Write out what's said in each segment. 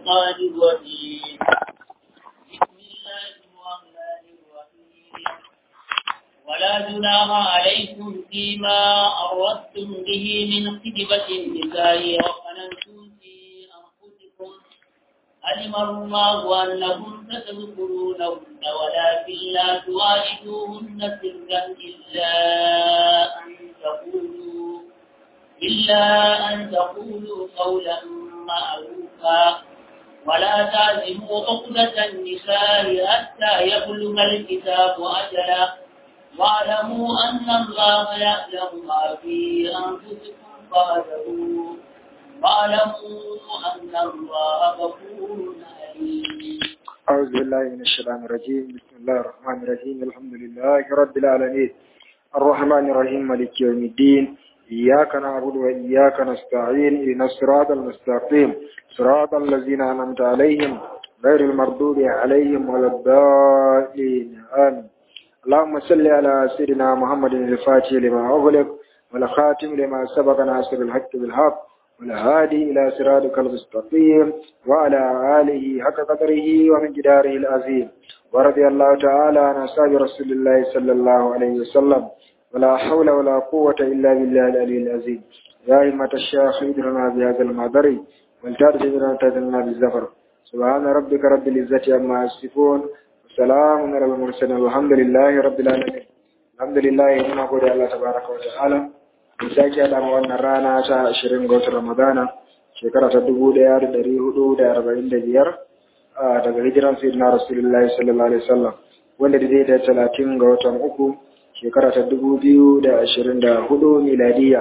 الشيطان الرجيم بسم الله الرحمن الرحيم ولا جناح عليكم فيما أردتم به من خدمة النساء وقننتم في أنفسكم علم الله أنكم ستذكرونهن ولكن لا تواعدوهن سرا إلا أن تقولوا إلا أن تقولوا قولا معروفا ولا تعزموا عقدة النساء حتى يبلغ الكتاب أجله واعلموا أن الله يعلم ما في أنفسكم فاعلموا واعلموا أن الله غفور عليم أعوذ بالله من الشيطان الرجيم بسم الله الرحمن الرحيم الحمد لله رب العالمين الرحمن الرحيم مالك يوم الدين إياك نعبد وإياك نستعين إلى الصراط المستقيم صراط الذين أنعمت عليهم غير المردود عليهم ولا الضالين آمين اللهم صل على سيدنا محمد الفاتح لما أغلق والخاتم لما سبق ناصر الحق بالحق والهادي إلى صراطك المستقيم وعلى آله حق قدره ومن جداره العظيم ورضي الله تعالى عن أصحاب رسول الله صلى الله عليه وسلم ولا حول ولا قوة إلا بالله العلي العظيم يا همة الشيخ ادرنا بهذا المعذر والتارج بنا تدلنا بالزفر سبحان ربك رب العزة عما يصفون وسلام على المرسلين والحمد لله رب العالمين الحمد لله muna gode Allah tabaraka wa ta'ala mun sake haɗa ma wannan rana ta 20 ga watan Ramadana shekara ta 1445 daga hijiran sayyidina Rasulullahi sallallahu alaihi wasallam wanda da da 30 ga watan uku shekara ta 2024 miladiya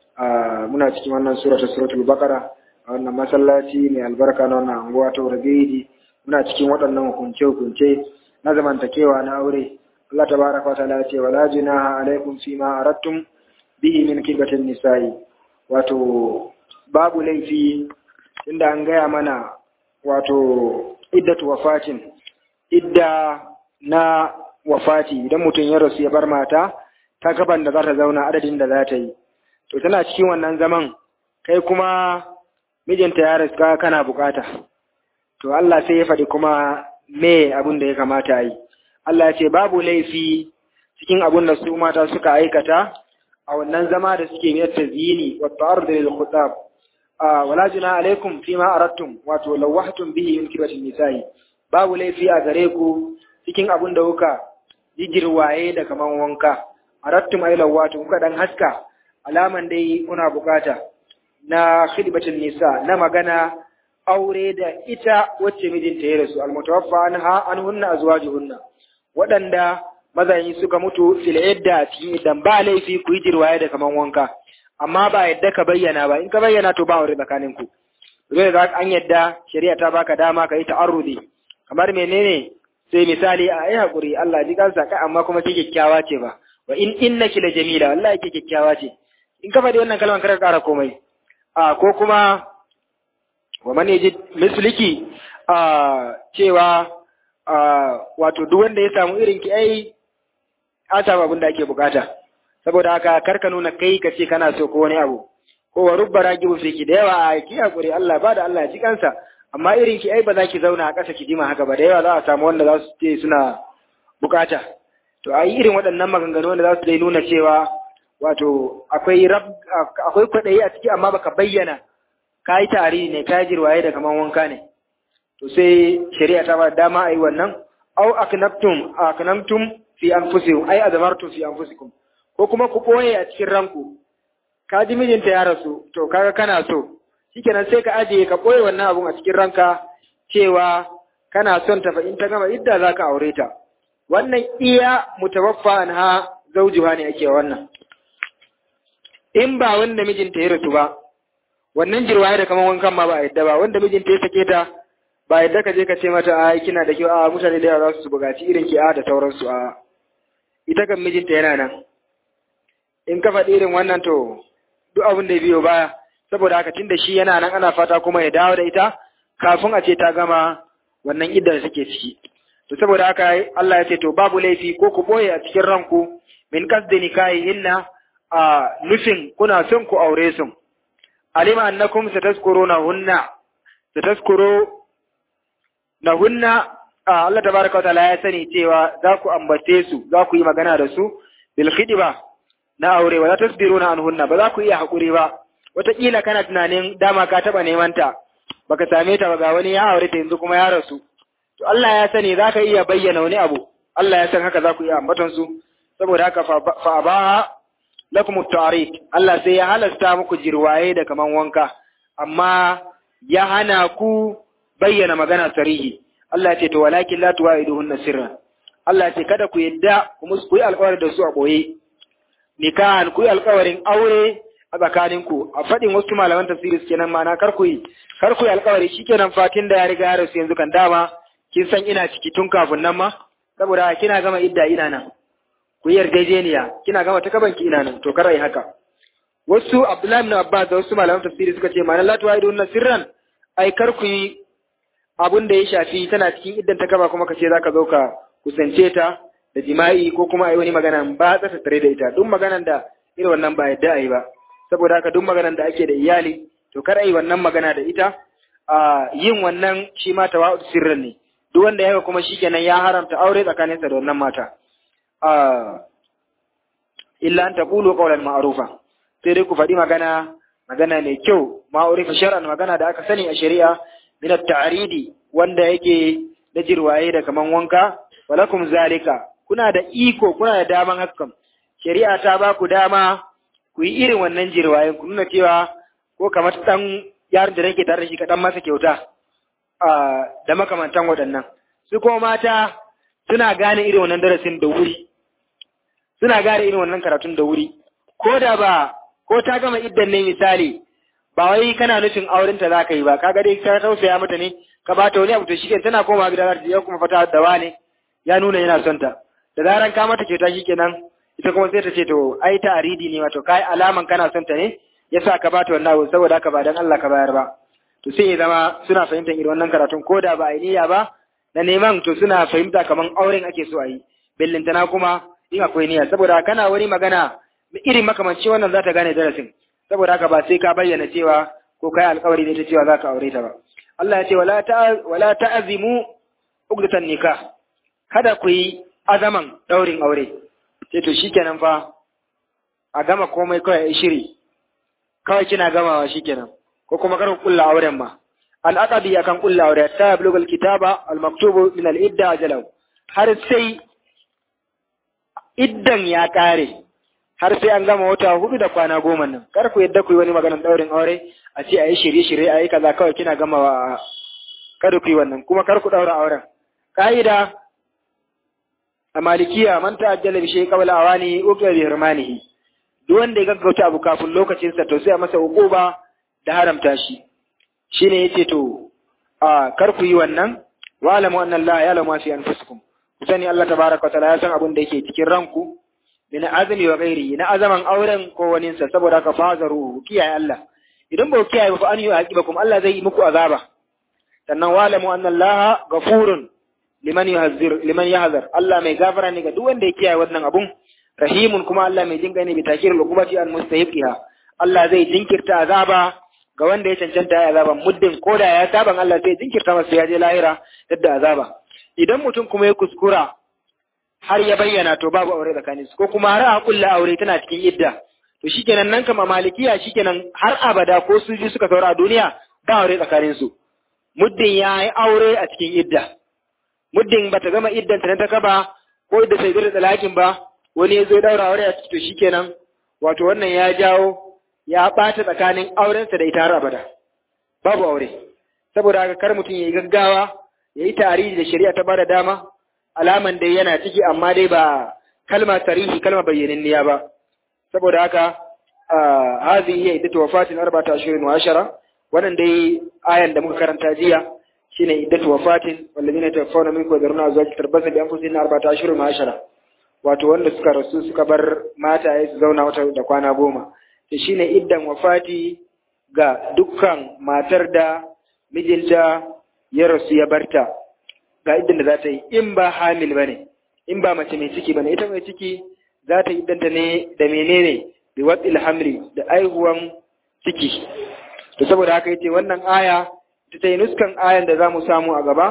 muna cikin wannan sura ta suratul baqara a wannan masallaci mai albarka na wannan anguwa ta Urgedi muna cikin waɗannan hukunce-hukunce na zamantakewa na aure Allah tabaraka wa ta'ala ya ce wala junaha alaikum fima aradtum bihi min kibatin nisa'i wato babu laifi inda an gaya mana wato iddatu wafatin idda na wafati idan mutum ya rasu ya bar mata ta gaban da za ta zauna adadin da za ta yi to tana cikin wannan zaman kai kuma mijinta ya rasu kana bukata to Allah sai ya faɗi kuma me abin da ya kamata a yi Allah ya ce babu laifi cikin abin da su mata suka aikata a wannan zama da suke mai tazini wa ta'arud lil khutab wala juna alaikum fima aradtum wato lawahtum bihi min kibatin nisa'i babu laifi a gare ku cikin abin da kuka jijirwaye da kaman wanka aradtum ay lawatu kuka dan haska alaman dai kuna bukata na khidbatin nisa na magana aure da ita wacce mijinta ya rasu almutawaffa anha anhunna azwajuhunna waɗanda mazayi suka mutu fil idda cikin idan ba laifi ku yi jirwaye da kaman wanka amma ba yadda ka bayyana ba in ka bayyana to ba aure tsakanin ku zai ga an yadda shari'a ta baka dama ka yi ta'arrudi kamar menene sai misali a yi hakuri Allah ji kansa kai amma kuma ke kyakkyawa ce ba wa in innaki la jamila wallahi ke kyakkyawa ce in ka faɗi wannan kalmar kar ka ƙara komai a ko kuma wa man yajid misliki a cewa wato duk wanda ya samu irin ki ai an samu abin da ake bukata saboda haka karka nuna kai ka ce kana so ko wani abu ko wa rubba ragibu fi ki da yawa a ki hakuri Allah ba da Allah ya ji kansa amma irin ki ai ba za ki zauna a ƙasa ki jima haka ba da yawa za a samu wanda za su ce suna bukata to a yi irin waɗannan maganganu wanda za su dai nuna cewa wato akwai rab akwai kwaɗayi a ciki amma baka bayyana ka yi tari ne ka yi jirwaye da kaman wanka ne to sai shari'a ta ba dama a yi wannan au aknabtum aknamtum fi anfusikum ai azamartum fi anfusikum ko kuma ku boye a cikin ranku ka ji mijinta ya rasu to kaga kana so shikenan sai ka ajiye ka boye wannan abun a cikin ranka cewa kana son ta fa in ta gama idda zaka aure ta wannan iya mutawaffa anha zaujuha ne ake wannan in ba wanda mijinta ya rasu ba wannan jirwaye da kaman wankan ma ba a yadda ba wanda mijinta ya sake ta ba yadda ka je ka ce mata a kina da kyau a mutane da yawa za su bugaci irin ki a da sauransu a ita kan mijinta yana nan in ka faɗi irin wannan to duk abin da ya biyo baya saboda haka tunda shi yana nan ana fata kuma ya dawo da ita kafin a ce ta gama wannan iddar da take ciki to saboda haka Allah ya ce to babu laifi ko ku boye a cikin ranku min kasdi nikahihinna a nufin kuna son ku aure su alima annakum satazkuruna hunna sataskuru na hunna Allah tabaraka wa ta'ala ya sani cewa za ku ambace su za ku yi magana da su bil khidba na aure wala tasbiruna anhunna ba za ku iya hakuri ba wataƙila kana tunanin dama ka taɓa neman ta baka same ta ba ga wani ya aure ta yanzu kuma ya rasu to Allah ya sani za ka iya bayyana wani abu Allah ya san haka za ku iya ambaton su saboda haka fa abaha lakum at Allah sai ya halasta muku jirwaye da kaman wanka amma ya hana ku bayyana magana sarihi Allah ya ce to walakin la tuwaiduhunna sirra Allah ya ce kada ku yadda ku musu ku yi alƙawari da su a boye nikahan ku yi alƙawarin aure a tsakaninku a faɗin wasu malaman tafsiri kenan ma'ana kar ku yi kar ku yi alƙawari shikenan fatin da ya riga ya rasu yanzu kan dama kin san ina ciki tun kafin nan ma saboda kina gama idda ina nan ku yi yarjejeniya kina gama ta kabanki ina nan to kar ai haka wasu Abdullahi ibn Abbas da wasu malaman tafsiri suka ce ma'ana la tuwaiduhunna sirran ai kar ku yi abun da ya shafi tana cikin iddan ta kaba kuma ka ce zaka zo ka kusance ta da jima'i ko kuma a yi wani magana ba ta tare da ita duk maganan da irin wannan ba yadda a yi ba saboda haka duk maganan da ake da iyali to kar a yi wannan magana da ita a yin wannan shi ma tawa'ud sirrin ne duk wanda ya kuma shikenan ya haramta aure tsakaninsa da wannan mata a illa an taqulu qawlan ma'rufa sai dai ku faɗi magana magana mai kyau ma'rufa shar'an magana da aka sani a shari'a min at-ta'ridi wanda yake da jirwaye da kaman wanka walakum zalika kuna da iko kuna da daman hakan shari'a ta ba ku dama ku yi irin wannan jirwayen ku nuna cewa ko kamar dan yaron da nake tare da shi ka dan masa kyauta da makamantan waɗannan su kuma mata suna gane irin wannan darasin da wuri suna gane irin wannan karatun da wuri ko da ba ko ta gama iddan ne misali ba wai kana nufin aurenta za ka yi ba kaga dai ka tausaya mata ne ka ba ta wani abu to shi tana koma gida za ta je kuma fata da wane ya nuna yana son ta da zaran ka mata kyauta shikenan ita kuma sai ta ce to ai ta aridi ne wato kai alaman kana son ta ne yasa ka bata wannan abu saboda haka ba dan Allah ka bayar ba to sai ya zama suna fahimtar irin wannan karatun ko da ba a niyya ba na neman to suna fahimta kaman auren ake so a yi bellintana kuma in akwai niyya saboda kana wani magana irin makamanci wannan za ta gane darasin saboda haka ba sai ka bayyana cewa ko kai alkawari ne ta cewa za ka aure ta ba Allah ya ce wala ta wala ta'zimu ugdatan nikah kada ku yi azaman daurin aure sai to shikenan fa a gama komai kawai shiri kawai kina gamawa shikenan ko kuma kar ku kulla auren ma al'aqabi akan kulla aure ta yablugul kitaba al-maktubu min al-idda ajalahu har sai iddan ya kare har sai an gama wata hudu da kwana goma nan kar ku yadda ku yi wani maganar daurin aure a ce ayi shirye-shirye ayi kaza kawai kina gamawa kada ku yi wannan kuma kar ku daura auren ka'ida a malikiya man ta'ajjala bi shay'in qabla awani uqiya bi hirmanihi duk wanda ya gaggauta abu kafin lokacin sa to sai a masa uquba da haramta shi shine yace to a kar ku yi wannan wa alamu anna Allah ya lamu fi anfusikum ku sani Allah tabaraka wa ta'ala ya san abin da yake cikin ranku min azmi wa ghairi na azaman auren ko wani sa saboda ka fazaru kiyaye Allah idan ba ku kiyaye ba an yi aqibakum Allah zai yi muku azaba sannan wa alamu anna Allah ghafurun liman yahzir liman yahzar Allah mai gafara ne ga duk wanda ya kiyaye wannan abun rahimun kuma Allah mai jinka ne bi takir al-uqubati an mustahiqiha Allah zai jinkirta azaba ga wanda ya cancanta ya azaba muddin koda ya saban Allah zai jinkirta masa ya je lahira yadda azaba idan mutum kuma ya kuskura har ya bayyana to babu aure tsakanin su ko kuma har a kulla aure tana cikin idda to shikenan nan kama malikiya shikenan har abada ko su ji suka saura a duniya ba aure tsakanin su muddin ya yi aure a cikin idda muddin ba ta gama iddanta na ta kaba ko idda sai da talakin ba wani ya zo ya daura aure a ciki to shikenan wato wannan ya jawo ya ɓata tsakanin aurensa da ita har abada babu aure saboda haka kar mutum ya yi gaggawa ya yi tarihi da shari'a ta bada dama alaman dai yana ciki amma dai ba kalma tarihi kalma bayyananniya ba saboda haka hazi iya iddatu wafatin arba'ata ashirin wa ashara wannan dai ayan da muka karanta jiya shine iddatu wafatin wallazina tawaffawna minkum wa dharuna azwaj tarbasa bi anfusihim arba'ata ashirin wa ashara wato wanda suka rasu suka bar mataye su zauna wata da kwana goma to shine iddan wafati ga dukkan matar da mijinta ya rasu ya barta ga iddan da za ta yi in ba hamil bane in ba mace mai ciki bane ita mai ciki za ta yi iddanta ne da menene bi wadil hamli da aihuwan ciki to saboda haka yace wannan aya ta yi nuskan ayan da zamu samu a gaba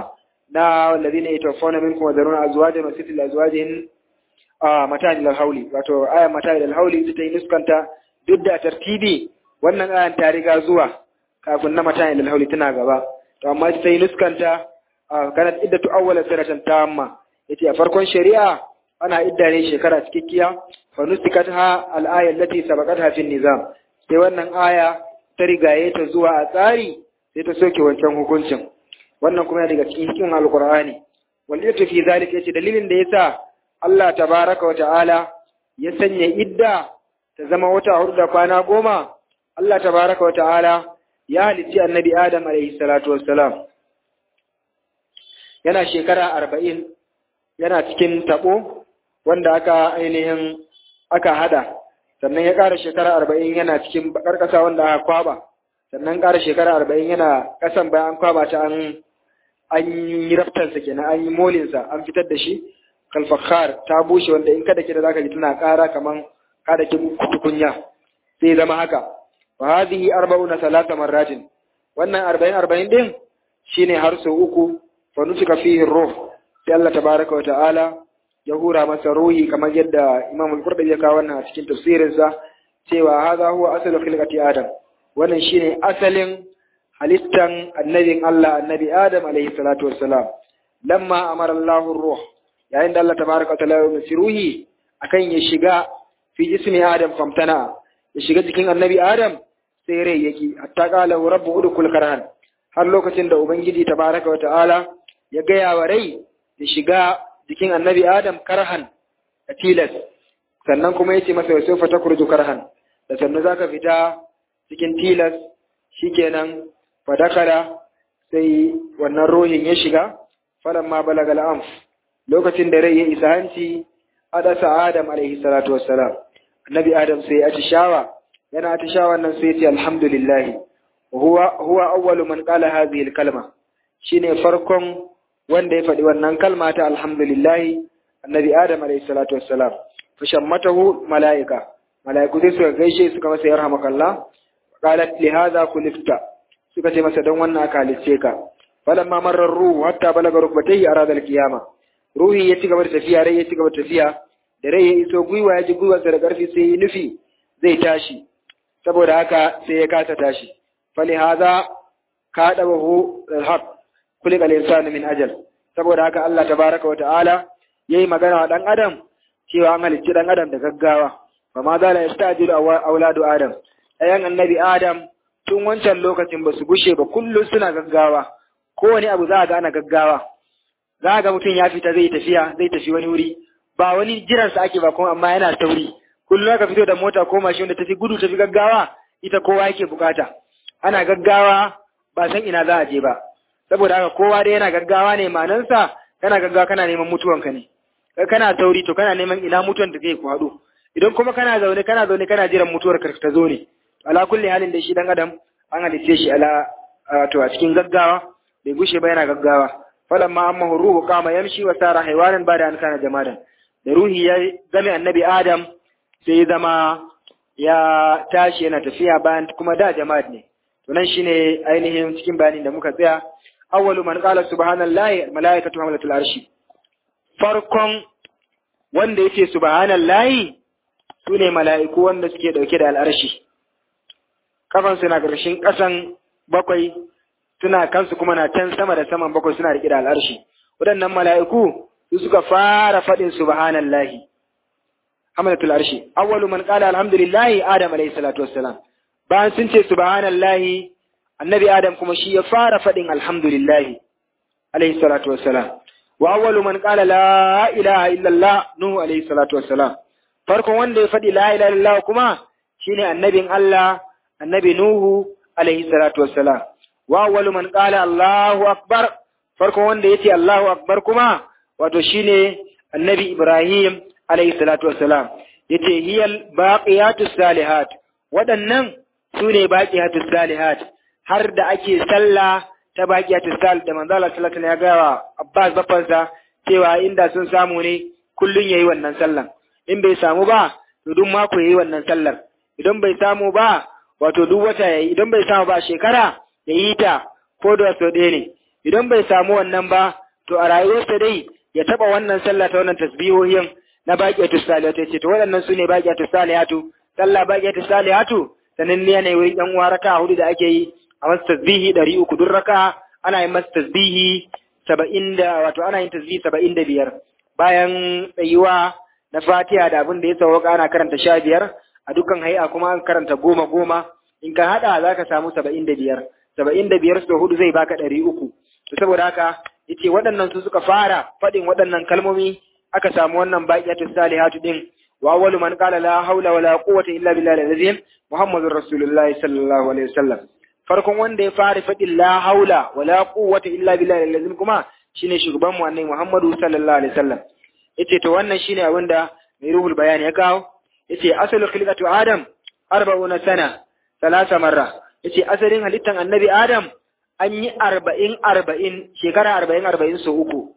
na wallazina yatawaffawna minkum wa dharuna azwajan wa sitil azwajin a mata'in lil hauli wato ayan mata'in lil hauli ita yi nuskanta duk da tartibi wannan ayan ta riga zuwa kafin na mata'in lil hauli tana gaba to amma ita yi nuskanta kanat iddatu awwala sanatan tamma yace a farkon shari'a ana idda ne shekara cikakkiya fa nusikat ha al-aya allati sabaqatha fi nizam sai wannan aya ta rigaye ta zuwa a tsari sai ta soke wancan hukuncin wannan kuma yana daga cikin hikimin alqur'ani wal yatu fi zalika yace dalilin da yasa Allah tabaraka wa ta'ala ya sanya idda ta zama wata hudu da kwana goma Allah tabaraka wa ta'ala ya halicci annabi Adam alaihi salatu wassalam yana shekara arba'in yana cikin taɓo wanda aka ainihin aka hada sannan ya ƙara shekara arba'in yana cikin bakar ƙasa wanda aka kwaba sannan ƙara shekara arba'in yana ƙasan bayan an kwaba ta an an yi raftarsa kenan an yi molinsa an fitar da shi kalfakhar ta bushe wanda in kada kida zaka ji tana ƙara kaman kada ki tukunya sai zama haka wa hadhihi arba'una salata marratin wannan arba'in arba'in din shine har sau uku fa nusika fihi ruh sai Allah tabaraka wa ta'ala ya hura masa ruhi kamar yadda Imam al-Qurtubi ya kawo wannan a cikin tafsirinsa cewa hadha huwa asalu khilqati Adam wannan shine asalin halittan annabin Allah annabi Adam alaihi salatu wassalam lamma amara Allahu ruh yayin da Allah tabaraka wa ta'ala ya umarci ruhi akan ya shiga fi jismi Adam famtana ya shiga jikin annabi Adam sai rai yake hatta qala rabbu udkhul karhan har lokacin da ubangiji tabaraka wa ta'ala ya gaya wa rai ya shiga jikin annabi Adam karhan a tilas sannan kuma yace masa wa sofa takurju karhan da sannan zaka fita cikin tilas shikenan fadakara sai wannan ruhin ya shiga falamma balaga al'amf lokacin da rai ya isa hanci adasa Adam alaihi salatu wassalam annabi Adam sai ya shawa yana atishawa nan sai ya ce alhamdulillah huwa huwa awwalu man qala hadhihi al-kalma shine farkon wanda ya faɗi wannan kalma ta alhamdulillah annabi Adam alayhi salatu wassalam fa shammatahu malaika malaiku sai suka gaishe suka masa yarhamakallah qalat li hadha kulifta suka ce masa don wannan aka halice ka falamma marra ruhu hatta balaga rukbatayhi arada al-qiyama ruhi ya ci gaba da tafiya rai ya ci gaba da tafiya da rai ya iso gwiwa ya ji gwiwarsa da ƙarfi sai ya nufi zai tashi saboda haka sai ya kasa tashi fali hadha kadabahu al-haq kulika al-insanu min ajal saboda haka Allah tabaraka wata'ala yayi magana wa dan adam cewa an halicci dan adam da gaggawa fa ma zala yastajilu auladu adam ayan annabi adam tun wancan lokacin ba su gushe ba kullum suna gaggawa kowane abu za a ga ana gaggawa za a ga mutum ya fita zai tafiya zai tafi wani wuri ba wani jiransa ake ba kuma amma yana sauri kullum aka fito da mota ko mashin da tafi gudu tafi gaggawa ita kowa yake bukata ana gaggawa ba san ina za a je ba saboda haka kowa dai yana gaggawa ne manansa kana gaggawa kana neman mutuwanka ne kana sauri to kana neman ina mutuwan da zai ku haɗu idan kuma kana zaune kana zaune kana jiran mutuwar ka ta zo ne ala kulli halin da shi dan adam an halice shi ala to a cikin gaggawa bai gushe ba yana gaggawa falamma amma ruhu kama yamshi wa sara haywanan ba da an kana jamadan da ruhi ya game annabi adam sai zama ya tashi yana tafiya bayan kuma da jama'at ne to nan shine ainihin cikin bayanin da muka tsaya awwalu man qala subhanallahi malaikatu hamlatul arshi farkon wanda yake subhanallahi sune mala'iku wanda suke dauke da al'arshi kafan su na karshen kasan bakwai suna kansu kuma na can sama da saman bakwai suna rike da al'arshi waɗannan mala'iku su suka fara faɗin subhanallahi hamlatul arshi awwalu man qala alhamdulillahi adam alayhi salatu wassalam bayan sun ce subhanallahi annabi adam kuma shi ya fara faɗin alhamdulillahi alayhi salatu wassalam wa awwalu man qala la ilaha illallah nuhu alayhi salatu wassalam farkon wanda ya faɗi la ilaha illallah kuma shine annabin Allah annabi nuhu alayhi salatu wassalam wa awwalu man qala allahu akbar farkon wanda yace allahu akbar kuma wato shine annabi ibrahim alayhi salatu wassalam yace hiyal baqiyatus salihat waɗannan sune baqiyatus salihat har da ake sallah ta baqiyatus sal da manzo Allah sallallahu alaihi wasallam ya ga wa Abbas bafansa cewa inda sun samu ne kullun yayi wannan sallan in bai samu ba to duk mako yayi wannan sallar idan bai samu ba wato duk wata yayi idan bai samu ba shekara yayi ta ko da so ɗaya ne idan bai samu wannan ba to a rayuwarsa dai ya taba wannan sallah ta wannan tasbihohin na baqiyatu salihatu yace to waɗannan sune baqiyatu salihatu sallah baqiyatu salihatu sanin ne ne wurin yan uwa raka hudu da ake yi a masa tasbihi 300 duk raka ana yin masa tasbihi 70 da wato ana yin tasbihi 75 bayan tsayuwa na Fatiha da abin da ya sauka ana karanta 15 a dukkan hay'a kuma an karanta goma goma in ka hada zaka samu 75 75 so hudu zai baka 300 to saboda haka yace waɗannan su suka fara faɗin waɗannan kalmomi aka samu wannan baqiyatu salihatu din wa awwalu man qala la hawla wala quwwata illa billahi al-azim muhammadur rasulullahi sallallahu alaihi wasallam farkon wanda ya fara faɗin la haula wala quwwata illa billahi al-azim kuma shine shugaban mu annabi muhammadu sallallahu alaihi wasallam yace to wannan shine abin da mai ruhul bayani ya kawo yace asalu khilqatu adam 40 sana salasa marra yace asalin halittan annabi adam an yi arba'in arba'in shekara arba'in arba'in sau uku.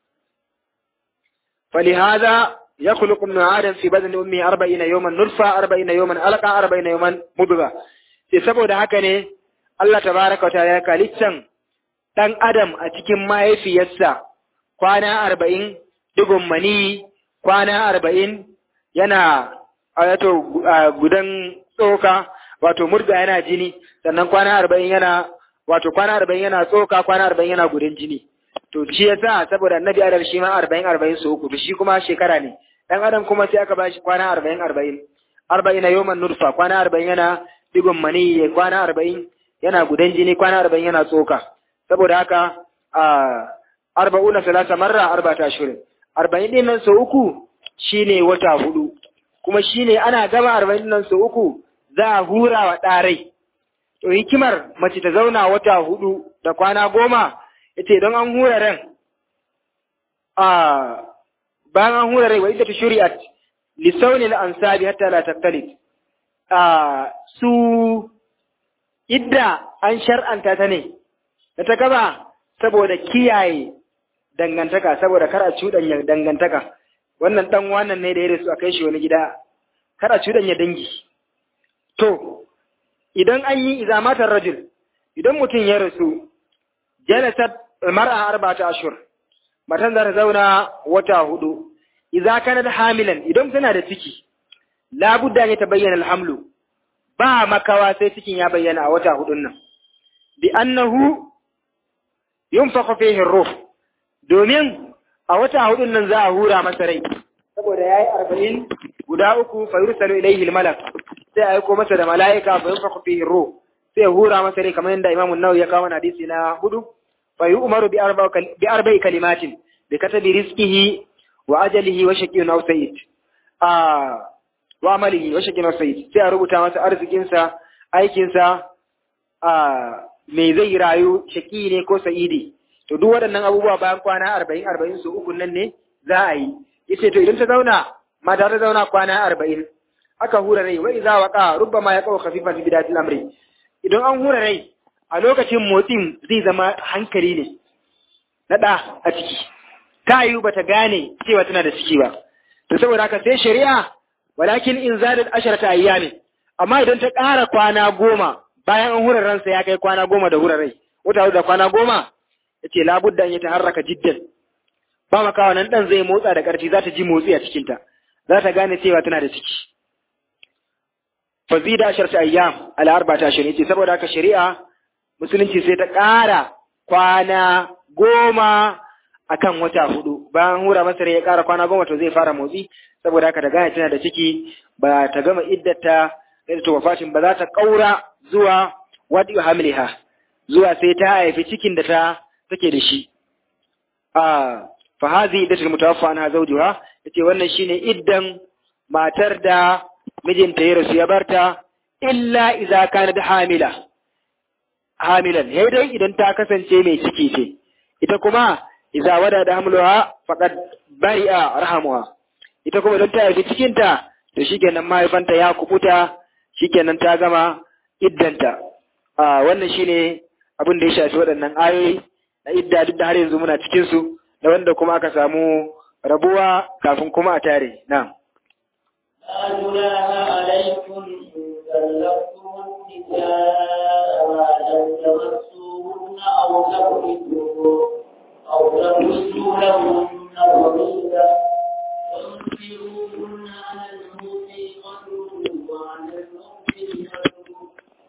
فلهذا يخلق ابن آدم في بدن أمه أربعين يوما نرفع أربعين يوما ألقى أربعين يوما مضغة sai saboda haka ne Allah tabaraka wa ta'ala ya kalittan dan Adam a cikin mahaifiyarsa kwana arba'in digon mani kwana arba'in yana wato gudan tsoka wato murga yana jini sannan kwana arba'in yana wato kwana arba'in yana tsoka kwana arba'in yana gudun jini to shi yasa saboda annabi adam shi ma arba'in arba'in su uku shi kuma shekara ne dan adam kuma sai aka bashi kwana arba'in arba'in arba'in na yoman nurfa kwana arba'in yana digon mani kwana arba'in yana gudan jini kwana arba'in yana tsoka saboda haka a arba'una salasa marra arba'ata ashirin arba'in din nan sau uku shine wata hudu kuma shine ana gama arba'in nan sau uku za a hura wa ɗarai To hikimar mace ta zauna wata hudu da kwana goma, yace don an hura ran, a bayan an hura rai wa ita ta shuri'at, lissauni na ansabi hatta la tattalit. A su idda an shar'anta ta ne, da ta gaba saboda kiyaye dangantaka, saboda kar a cuɗanya dangantaka. Wannan ɗan wannan ne da ya rasu a kai shi wani gida, kar a cuɗanya dangi. To, idan an yi izamatar rajul idan mutum ya rasu jalasat mar'a arba'ata ashur matan za ta zauna wata hudu idza kanat hamilan idan tana da ciki labudda ne ta bayyana alhamlu ba makawa sai cikin ya bayyana a wata hudun nan bi annahu yunfakhu fihi ruh domin a wata hudun nan za a hura masa rai saboda yayi arba'in guda uku fa yursalu ilayhi almalak sai a aiko masa da mala'ika fa yunfakhu fihi ruh sai hura masa rai kamar yadda Imam An-Nawawi ya kawo hadisi na hudu fa yu'maru bi arba bi arba'i kalimatin bi katabi rizqihi wa ajalihi wa shaqiyyun aw sayyid ah wa amalihi wa shaqiyyun aw sayyid sai a rubuta masa arzikin sa aikin sa ah me zai rayu shaqi ne ko sa'idi to duk waɗannan abubuwa bayan kwana 40 40 su uku nan ne za a yi yace to idan ta zauna mata ta zauna kwana 40 aka hura rai wai za waka rubbama ya kawo khafifan fi bidatil amri idan an hura rai a lokacin motsin zai zama hankali ne na da a ciki ta yi bata gane cewa tana da ciki ba to saboda haka sai shari'a walakin in zadat asharata ayyami amma idan ta ƙara kwana goma bayan an hura ransa ya kai kwana goma da hura rai wata da kwana goma yace labudda an yi taharraka jiddan ba makawa nan dan zai motsa da ƙarfi za ta ji motsi a cikinta za ta gane cewa tana da ciki fazida asharta ayyam ala arba'ata ashhur yace saboda haka shari'a musulunci sai ta ƙara kwana goma akan wata hudu bayan hura masa ya ƙara kwana goma to zai fara motsi saboda haka da gane tana da ciki ba ta gama iddata da ta wafatin ba za ta ƙaura zuwa wadi hamliha zuwa sai ta haifi cikin da ta take da shi a fa hazi iddatul mutawaffa anha zawjuha yace wannan shine iddan matar da mijinta ya rasu ya barta illa iza kanat hamila hamilan sai dai idan ta kasance mai ciki ce ita kuma iza wada da hamluha faqad bari'a rahamuha ita kuma idan ta haifi cikinta to shikenan mahaifanta ya kubuta shikenan ta gama iddanta a wannan shine abin da ya shafi waɗannan ayoyi na idda duk da har yanzu muna cikin su da wanda kuma aka samu rabuwa kafin kuma a tare na'am لا جناح عليكم إن كلفتم النساء ما لم تمسوهن أو تفردوا أو تفردوا فافردوا لهن فريضة وانفروهن على الموسع قدره وعلى المؤمن قدره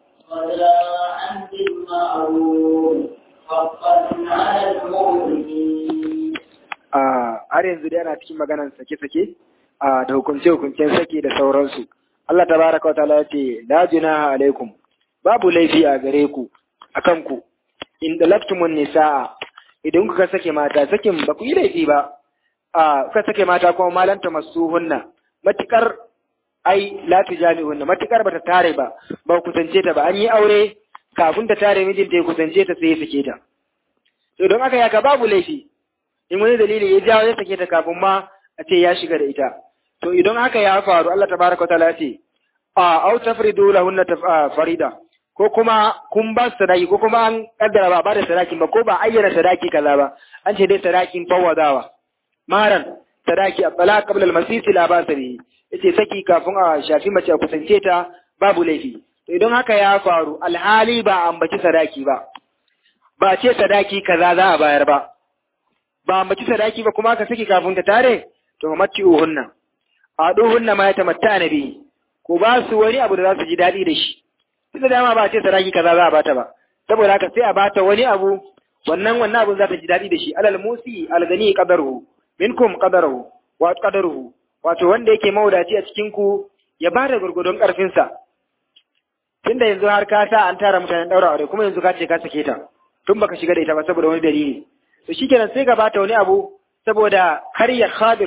ولا عن بالمعروف حقا على المؤمنين har yanzu dai ana cikin maganar sake-sake da hukunce-hukuncen sake da sauransu. Allah tabaraka wa ta'ala ya ce la junaha alaikum babu laifi a gare ku akan ku in dalaktumun nisaa idan kuka sake mata sakin ba ku yi laifi ba a kuka sake mata kuma malanta masuhunna matukar ai la tujami'unna matukar bata tare ba ba ku kusance ta ba an yi aure kafin ta tare mijinta ya kusance ta sai ya sake ta to don aka yaka babu laifi in wani dalili ya jawo ya sake ta kafin ma a ce ya shiga da ita to idan haka ya faru Allah tabaraka ta'ala ya ce a au tafridu lahunna farida ko kuma kun ba su sadaki ko kuma an kaddara ba ba da sadakin ba ko ba ayyana sadaki kaza ba an ce dai sadakin fawadawa maran sadaki a bala qabla al-masisi la ba sabi yace saki kafin a shafi mace a kusance ta babu laifi to idan haka ya faru alhali ba ambaci sadaki ba ba ce sadaki kaza za a bayar ba ba ambaci sadaki ba kuma ka saki kafin ta tare to matti uhunna a duhunna ma ya tamatta nabi ko ba su wani abu da za su ji daɗi da shi tunda dama ba ce sadaki kaza za a bata ba saboda haka sai a bata wani abu wannan wannan abun za ta ji daɗi da shi alal musi algani qadaruhu minkum qadaruhu wa qadaruhu wato wanda yake maudaci a cikin ku ya bada gurgudun karfin sa tunda yanzu har ka sa an tara mutanen daura aure kuma yanzu ka ce ka sake ta tun baka shiga da ita ba saboda wani dalili to shikenan sai ka bata wani abu saboda kar ya khadir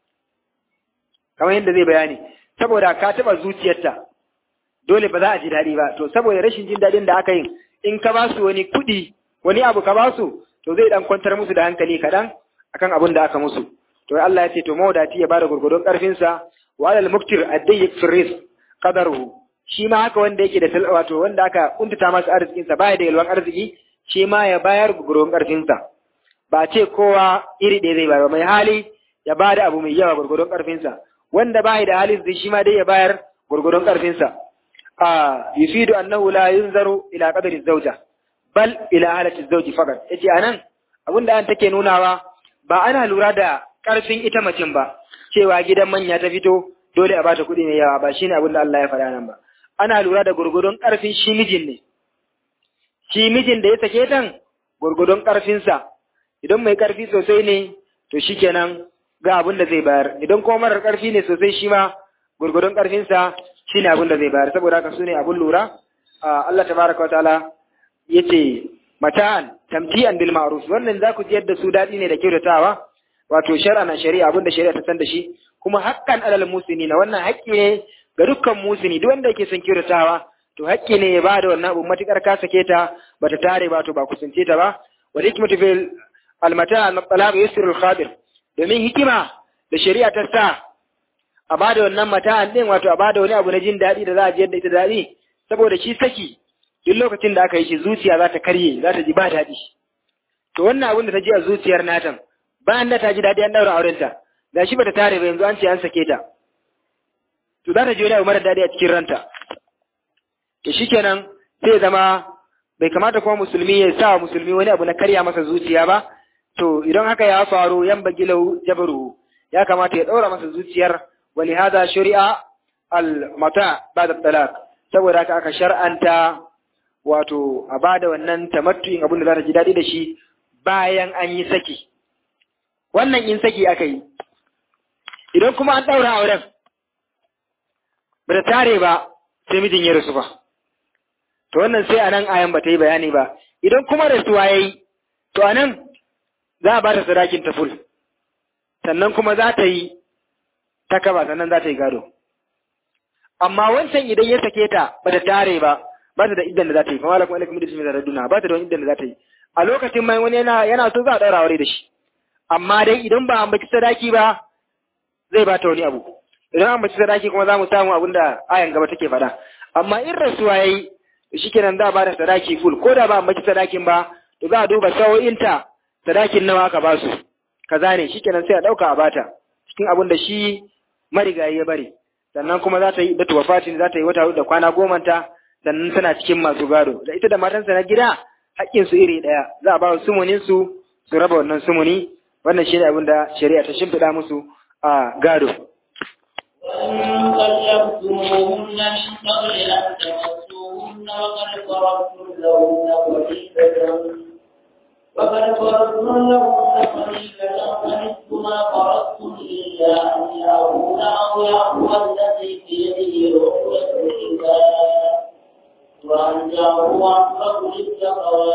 kamar yadda zai bayani saboda ka taba zuciyarta dole ba za a ji daɗi ba to saboda rashin jin daɗin da aka yi in ka ba su wani kuɗi wani abu ka ba su to zai dan kwantar musu da hankali kaɗan akan abin da aka musu to Allah ya ce to mawadati ya bada gurgurdon ƙarfinsa wa alal muktir addayyi firis qadaruhu shi ma haka wanda yake da wato wanda aka kuntata masa arzikinsa baya da yalwan arziki shi ma ya bayar gurgurdon ƙarfinsa ba ce kowa iri ɗaya zai bayar mai hali ya bada abu mai yawa gurgurdon ƙarfinsa wanda bai da hali zai shi ma dai ya bayar gurgurdon ƙarfinsa a yufidu annahu la yunzaru ila qadri zawja bal ila halati zawji faqat yace anan abinda an take nunawa ba ana lura da ƙarfin ita macin ba cewa gidan manya ta fito dole a bata kuɗi mai yawa ba shine abin da Allah ya faɗa nan ba ana lura da gurgurdon ƙarfin shi mijin ne shi mijin da ya sake tan gurgurdon ƙarfinsa idan mai ƙarfi sosai ne to shikenan ga abin da zai bayar idan kuma marar ƙarfi ne sosai shi ma gurgurdon ƙarfinsa shine abin da zai bayar saboda haka sune abin lura Allah tabaraka wa ta'ala yace mata'an tamti'an bil ma'ruf wannan za ku ji yadda su daɗi ne da kyautatawa wato shar'a na shari'a abinda shari'a ta san da shi kuma haƙƙan alal musini na wannan haƙƙi ne ga dukkan musini duk wanda yake son kyautatawa to haƙƙi ne ya bada wannan abu matukar ka sake ta bata tare ba to ba kusance ta ba wa hikmatu fil almata al-talaq yusru al-khadir domin hikima da shari'a ta sa a bada wannan mata'an din wato a bada wani abu na jin daɗi da za a ji yadda ita daɗi saboda shi saki duk lokacin da aka yi shi zuciya za ta karye za ta ji ba daɗi to wannan abin da ta ji a zuciyar natan bayan da ta ji daɗi an ɗaura aurenta ga shi bata tare ba yanzu an ce an sake ta to za ta ji wani abu mara daɗi a cikin ranta to shikenan sai ya zama bai kamata kuma musulmi ya sa wa musulmi wani abu na karya masa zuciya ba to idan haka ya faru yan bagilau jabaru ya kamata ya ɗaura masa zuciyar wali hada shari'a al mata ba'da talaq saboda haka aka shar'anta wato a bada wannan tamattu'in abin da za ta ji daɗi da shi bayan an yi saki wannan in saki aka yi idan kuma an ɗaura auren ba ta tare ba sai mijin ya rasu ba to wannan sai a nan ayan ba ta yi bayani ba idan kuma rasuwa ya yi to a nan za a ba ta sadakin ta ful sannan kuma za ta yi ta kaba sannan za ta yi gado amma wancan idan ya sake ta ba ta tare ba ba ta da idan da za ta yi kuma alaikum alaikum da shi da duna ba ta da wani idan da za ta yi a lokacin mai wani yana yana so za a ɗaura aure da shi amma dai idan ba an baki sadaki ba zai ba ta wani abu idan an baki sadaki kuma za mu samu abin da ayan gaba take faɗa amma in rasuwa ya yi shi kenan za a ba da sadaki full ko da ba an baki sadakin ba to za a duba sawo'inta sadakin nawa aka ba su kaza ne shi kenan sai a ɗauka a bata cikin abin da shi marigayi ya bari sannan kuma za ta yi da wafatin za ta yi wata da kwana goma ta sannan tana cikin masu gado da ita da matansa na gida haƙƙinsu iri ɗaya za a ba su sumunin su su raba wannan sumuni wannan shine abin da shari'a ta shimfiɗa musu a gado وإن طلقتموهن من قبل أن تمسوهن وقد فرضتم لهن فريضة وقد فرضتم لهن فريضة فنصف ما فرضتم إلا أن يعفون أو يعفو الذي بيده عقدة النكاح وأن تعفوا أقرب للتقوى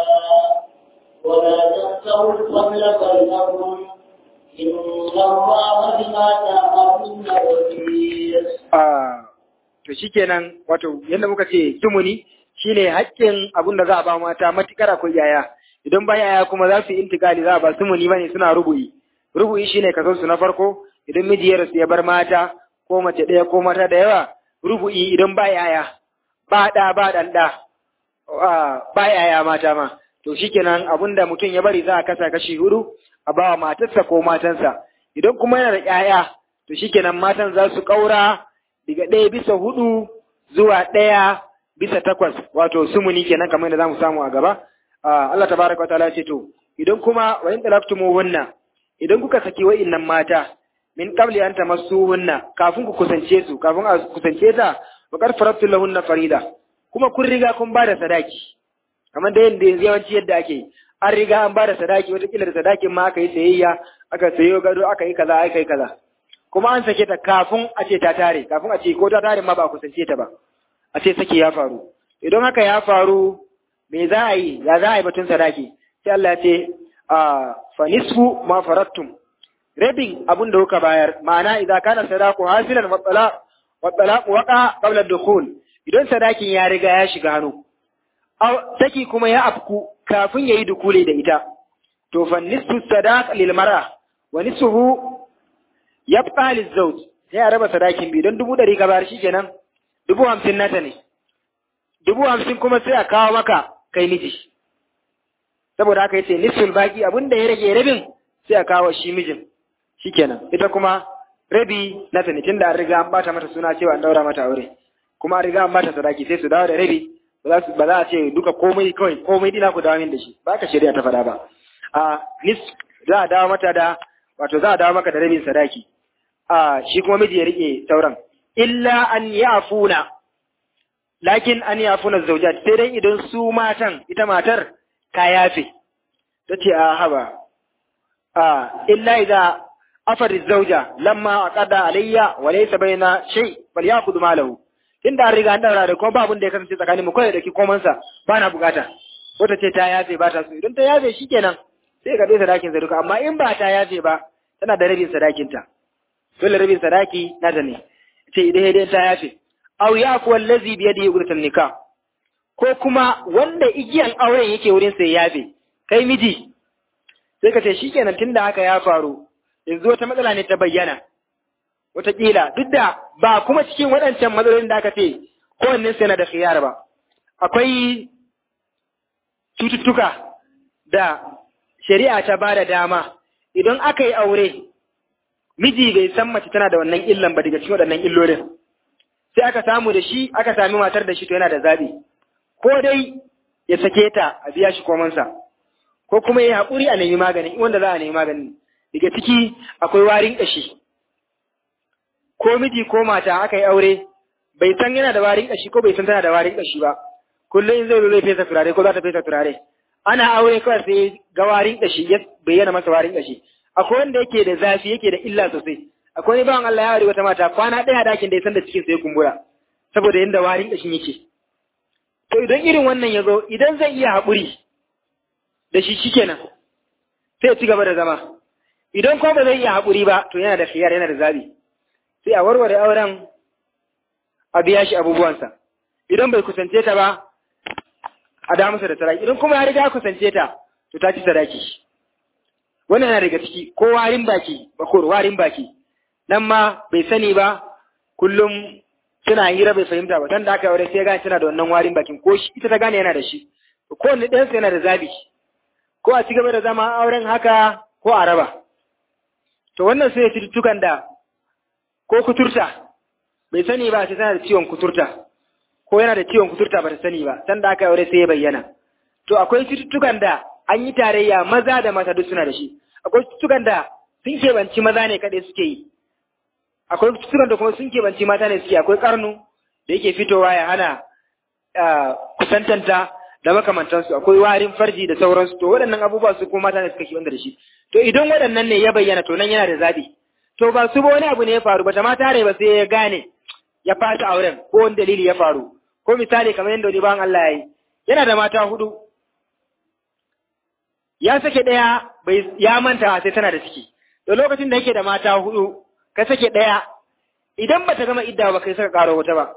ولا تنسوا الفضل بينكم إن الله بما تعملون بصير a to shikenan wato yadda muka ce tumuni shine haƙƙin abin da za a ba mata matukar akwai yaya idan ba yaya kuma za su yi intikali za a ba tumuni bane suna rubu'i rubu'i shine kason su na farko idan miji ya rasu ya bar mata ko mace ɗaya ko mata da yawa rubu'i idan ba yaya ba ɗa ba ɗan ɗa ba yaya mata ma to shikenan abin da mutum ya bari za a kasa kashi hudu a bawa matarsa ko matansa idan kuma yana da ƴaƴa to shikenan matan za su ƙaura daga ɗaya bisa hudu zuwa ɗaya bisa takwas wato sumuni kenan kamar yadda zamu samu a gaba Allah tabaraka wataala ce to idan kuma wa in talaqtumuhunna idan kuka saki wa'innan mata min qabli an tamassuhunna kafin ku kusance su kafin a kusance ta wa qad faradtu lahunna farida kuma kun riga kun ba da sadaki kamar da yadda yawanci yadda ake an riga an ba da sadaki wata kila da sadakin ma aka yi sayayya aka sayo gado aka yi kaza aka yi kaza kuma an sake ta kafin a ce ta tare kafin a ce ko ta tare ma ba a kusance ta ba a ce sake ya faru idan haka ya faru me za a yi ya za a yi batun sadaki sai Allah ya ce a fa nisfu ma farattum rabin abun da kuka bayar ma'ana idza kana sadaqu hasilan wa talaq wa talaq waqa qabla dukhul idan sadakin ya riga ya shiga hannu aw saki kuma ya afku kafin yayi dukule da ita to fa nisfu sadaq lil mar'a wa nisfuhu yabqa lil zawj sai a raba sadakin bi don dubu ɗari ka bayar shikenan dubu hamsin nata ne dubu hamsin kuma sai a kawo maka kai miji saboda haka yace nisful baki abin da ya rage rabin sai a kawo shi mijin shikenan ita kuma rabi na ta ne tunda an riga an bata mata suna cewa an daura mata aure kuma an riga an bata sadaki sai su dawo da rabi ba za su ba za a ce duka komai kawai komai dina ku dawo min da shi ba ka shari'a ta faɗa ba a nis za a dawo mata da wato za a dawo maka da rabin sadaki a shi kuma miji ya rike sauran illa an yafuna lakin an yafuna zaujat sai dai idan su matan ita matar ka yafe ta ce a haba a illa idza afar zauja lamma aqada alayya wa laysa baina shay bal ya'khudhu malahu inda an riga an daura da kuma babun da ya kasance tsakanin mu kai da ki koman sa ba na bukata ko ta ce ta yafe ba ta so idan ta yafe shikenan sai ka dai sadakin sa duka amma in ba ta yafe ba tana da rabin sadakin ta dole rabin sadaki na da ne ce idan idan ta yafe aw yafu allazi bi yadihi uqdatan nikah ko kuma wanda igiyan auren yake wurin sai yafe kai miji sai ka ce shikenan tunda haka ya faru yanzu wata matsala ne ta bayyana wataƙila duk da ba kuma cikin waɗancan matsalolin da aka ce kowanne sai na da khiyar ba akwai cututtuka da shari'a ta ba da dama idan aka yi aure miji bai san mace tana da wannan illan ba daga cikin waɗannan illolin sai aka samu da shi aka sami matar da shi to yana da zaɓi ko dai ya sake ta a biya shi komansa ko kuma ya haƙuri a nemi magani wanda za a nemi magani daga ciki akwai warin ƙashi ko miji ko mata aka yi aure bai san yana da warin ƙashi ko bai san tana da warin ƙashi ba kullum in zai zo zai fesa turare ko za ta fesa turare ana aure kawai sai ga warin ƙashi ya bayyana masa warin ƙashi akwai wanda yake da zafi yake da illa sosai akwai wani bawan Allah ya aure wata mata kwana ɗaya dakin da ya san da cikin sai kumbura saboda yanda warin ƙashin yake to idan irin wannan ya zo idan zai iya haƙuri da shi shikenan sai ya ci gaba da zama idan kuma ba zai iya haƙuri ba to yana da khiyar yana da zabi sai a warware auren a biya shi abubuwansa idan bai kusance ta ba a da masa da sadaki idan kuma ya riga kusance ta to ta ci sadaki wannan yana daga ciki ko warin baki bakor warin baki nan ma bai sani ba kullum suna hira bai fahimta ba dan da aka aure sai ya gane tana da wannan warin bakin ko shi ita ta gane yana da shi ko wani ɗayansa yana da zabi ko a ci gaba da zama auren haka ko a raba to wannan sai cututtukan da ko kuturta bai sani ba sai tana da ciwon kuturta ko yana da ciwon kuturta ba ta sani ba san da aka aure sai ya bayyana to akwai cututtukan da an yi tarayya maza da mata duk suna da shi akwai cututtukan da sun keɓanci maza ne kaɗai suke yi akwai cututtukan da kuma sun keɓanci mata ne suke akwai karnu da yake fitowa ya hana kusantanta da makamantansu akwai warin farji da sauransu to waɗannan abubuwa su kuma mata ne suka keɓanta da shi to idan waɗannan ne ya bayyana to nan yana da zaɓi to ba su ba wani abu ne ya faru ba ta mata rai ba sai ya gane ya fata auren ko wani dalili ya faru ko misali kamar yadda wani bawan Allah ya yi yana da mata hudu ya sake ɗaya bai ya manta sai tana da ciki to lokacin da yake da mata hudu ka sake ɗaya idan bata gama idda ba kai saka karo wata ba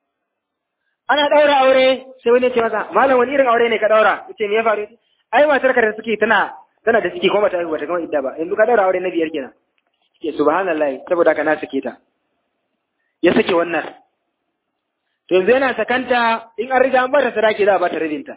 ana ɗaura aure sai wani ya ce masa malam wani irin aure ne ka ɗaura yace me ya faru ai matar ka da suke tana tana da ciki kuma bata bata gama idda ba yanzu ka ɗaura aure na biyar kenan ke subhanallahi saboda haka na sake ta ya sake wannan to yanzu yana sakanta in an riga an bata sadaki za a bata rabinta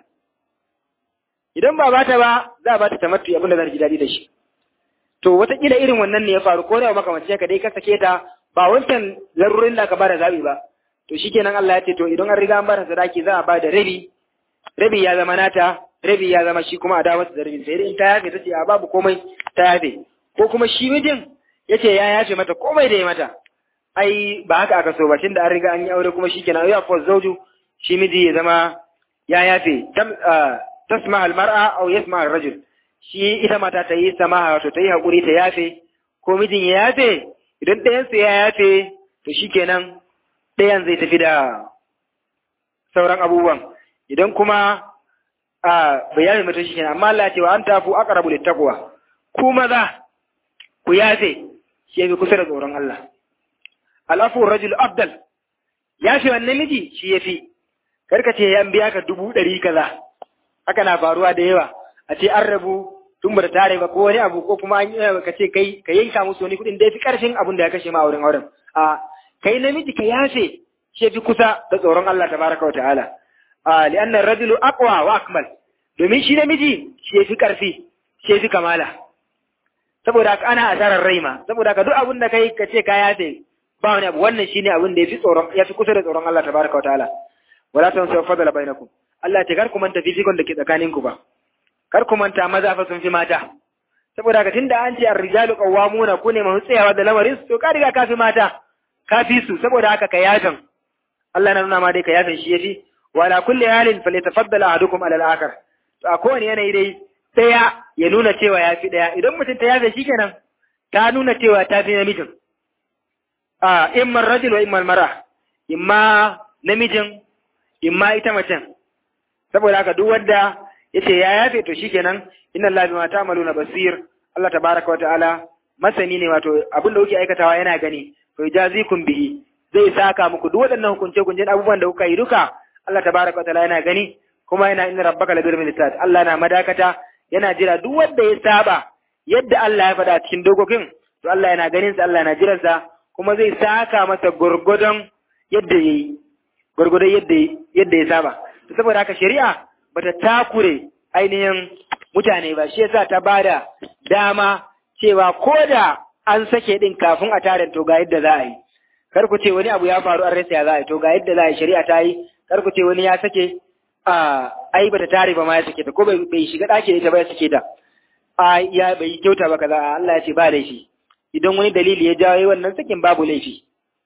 idan ba bata ba za a bata tamattu abin da za ji daɗi da shi to wataƙila irin wannan ne ya faru ko da makamancin ka dai ka sake ta ba wancan larurin da ka bada zabi ba to shikenan Allah ya ce to idan an riga an bata sadaki za a ba da rabi rabi ya zama nata rabi ya zama shi kuma a dawo da rabin sai dai in ta yafe ta ce a babu komai ta yafe ko kuma shi mijin ya ce ya yafe mata komai da ya mata ai ba haka aka so ba tunda an riga an yi aure kuma shikenan ya fa zauju shi miji ya zama ya yafe tasma almar'a aw yasma ar-rajul shi ita mata ta yi samaha wato ta yi hakuri ta yafe ko mijin ya yafe idan ɗayan su ya yafe to shikenan ɗayan zai tafi da sauran abubuwan idan kuma a bai yafe mata shikenan amma Allah ya ce wa an tafu aqrabu littaqwa ku maza ku yafe shi yafi kusa da tsoron Allah alafu rajul afdal yafe wannan miji shi yafi karka ce yan biya ka dubu ɗari kaza haka na faruwa da yawa a ce an rabu tun ba da tare ba ko wani abu ko kuma an yi ka ce kai ka yanka musu wani kuɗin da ya fi ƙarfin abin da ya kashe ma a wurin auren a kai namiji ka yafe shi fi kusa da tsoron Allah tabaraka wa ta'ala a li'anna rajulu aqwa wa akmal domin shi namiji shi fi ƙarfi shi fi kamala saboda haka ana asarar rai ma saboda haka duk abin da kai ka ce ka yafe ba wani abu wannan shine abin da ya fi tsoron ya fi kusa da tsoron Allah tabaraka wa ta'ala wala tansaw fadala bainakum Allah ce kar ku manta fifikon da ke tsakaninku ba, kar ku manta maza fa sun fi mata. Saboda ka tunda an ce ar-rijalu qawwamuna ku ne masu tsayawa da lamarin to ka riga ka fi mata, ka fi su saboda haka ka yafin. Allah na nuna ma dai ka yafin shi yafi wala kulli halin falyatafaddal ahadukum ala al-akhar. To a kowane yanayi dai daya ya nuna cewa ya fi daya idan mutum ta yafe shikenan ta nuna cewa ta fi namijin. A imma rajul wa imma mara imma namijin imma ita macen saboda haka duk wanda yace ya yafe to shikenan inna lillahi bima ta'maluna basir Allah tabaraka wa ta'ala masani ne wato abin da kuke aikatawa yana gani to jazikum bihi zai saka muku duk waɗannan hukunce hukuncen abubuwan da kuka yi duka Allah tabaraka wa ta'ala yana gani kuma yana inna rabbaka labil mirsad Allah na madakata yana jira duk wanda ya saba yadda Allah ya faɗa cikin dokokin to Allah yana ganin sa Allah yana jiran sa kuma zai saka masa gurgudon yadda yayi gurgudon yadda yadda ya saba saboda haka shari'a bata takure ainihin mutane ba shi yasa ta bada dama cewa ko da an sake din kafin a tare to ga yadda za a yi kar ku ce wani abu ya faru an rasa ya za a yi to ga yadda za a yi shari'a ta yi kar ku ce wani ya sake a ai bata tare ba ma ya sake ta ko bai shiga ɗaki da ita ba ya sake ta a ya bai kyauta ba kaza Allah ya ce ba laifi idan wani dalili ya jawo wannan sakin babu laifi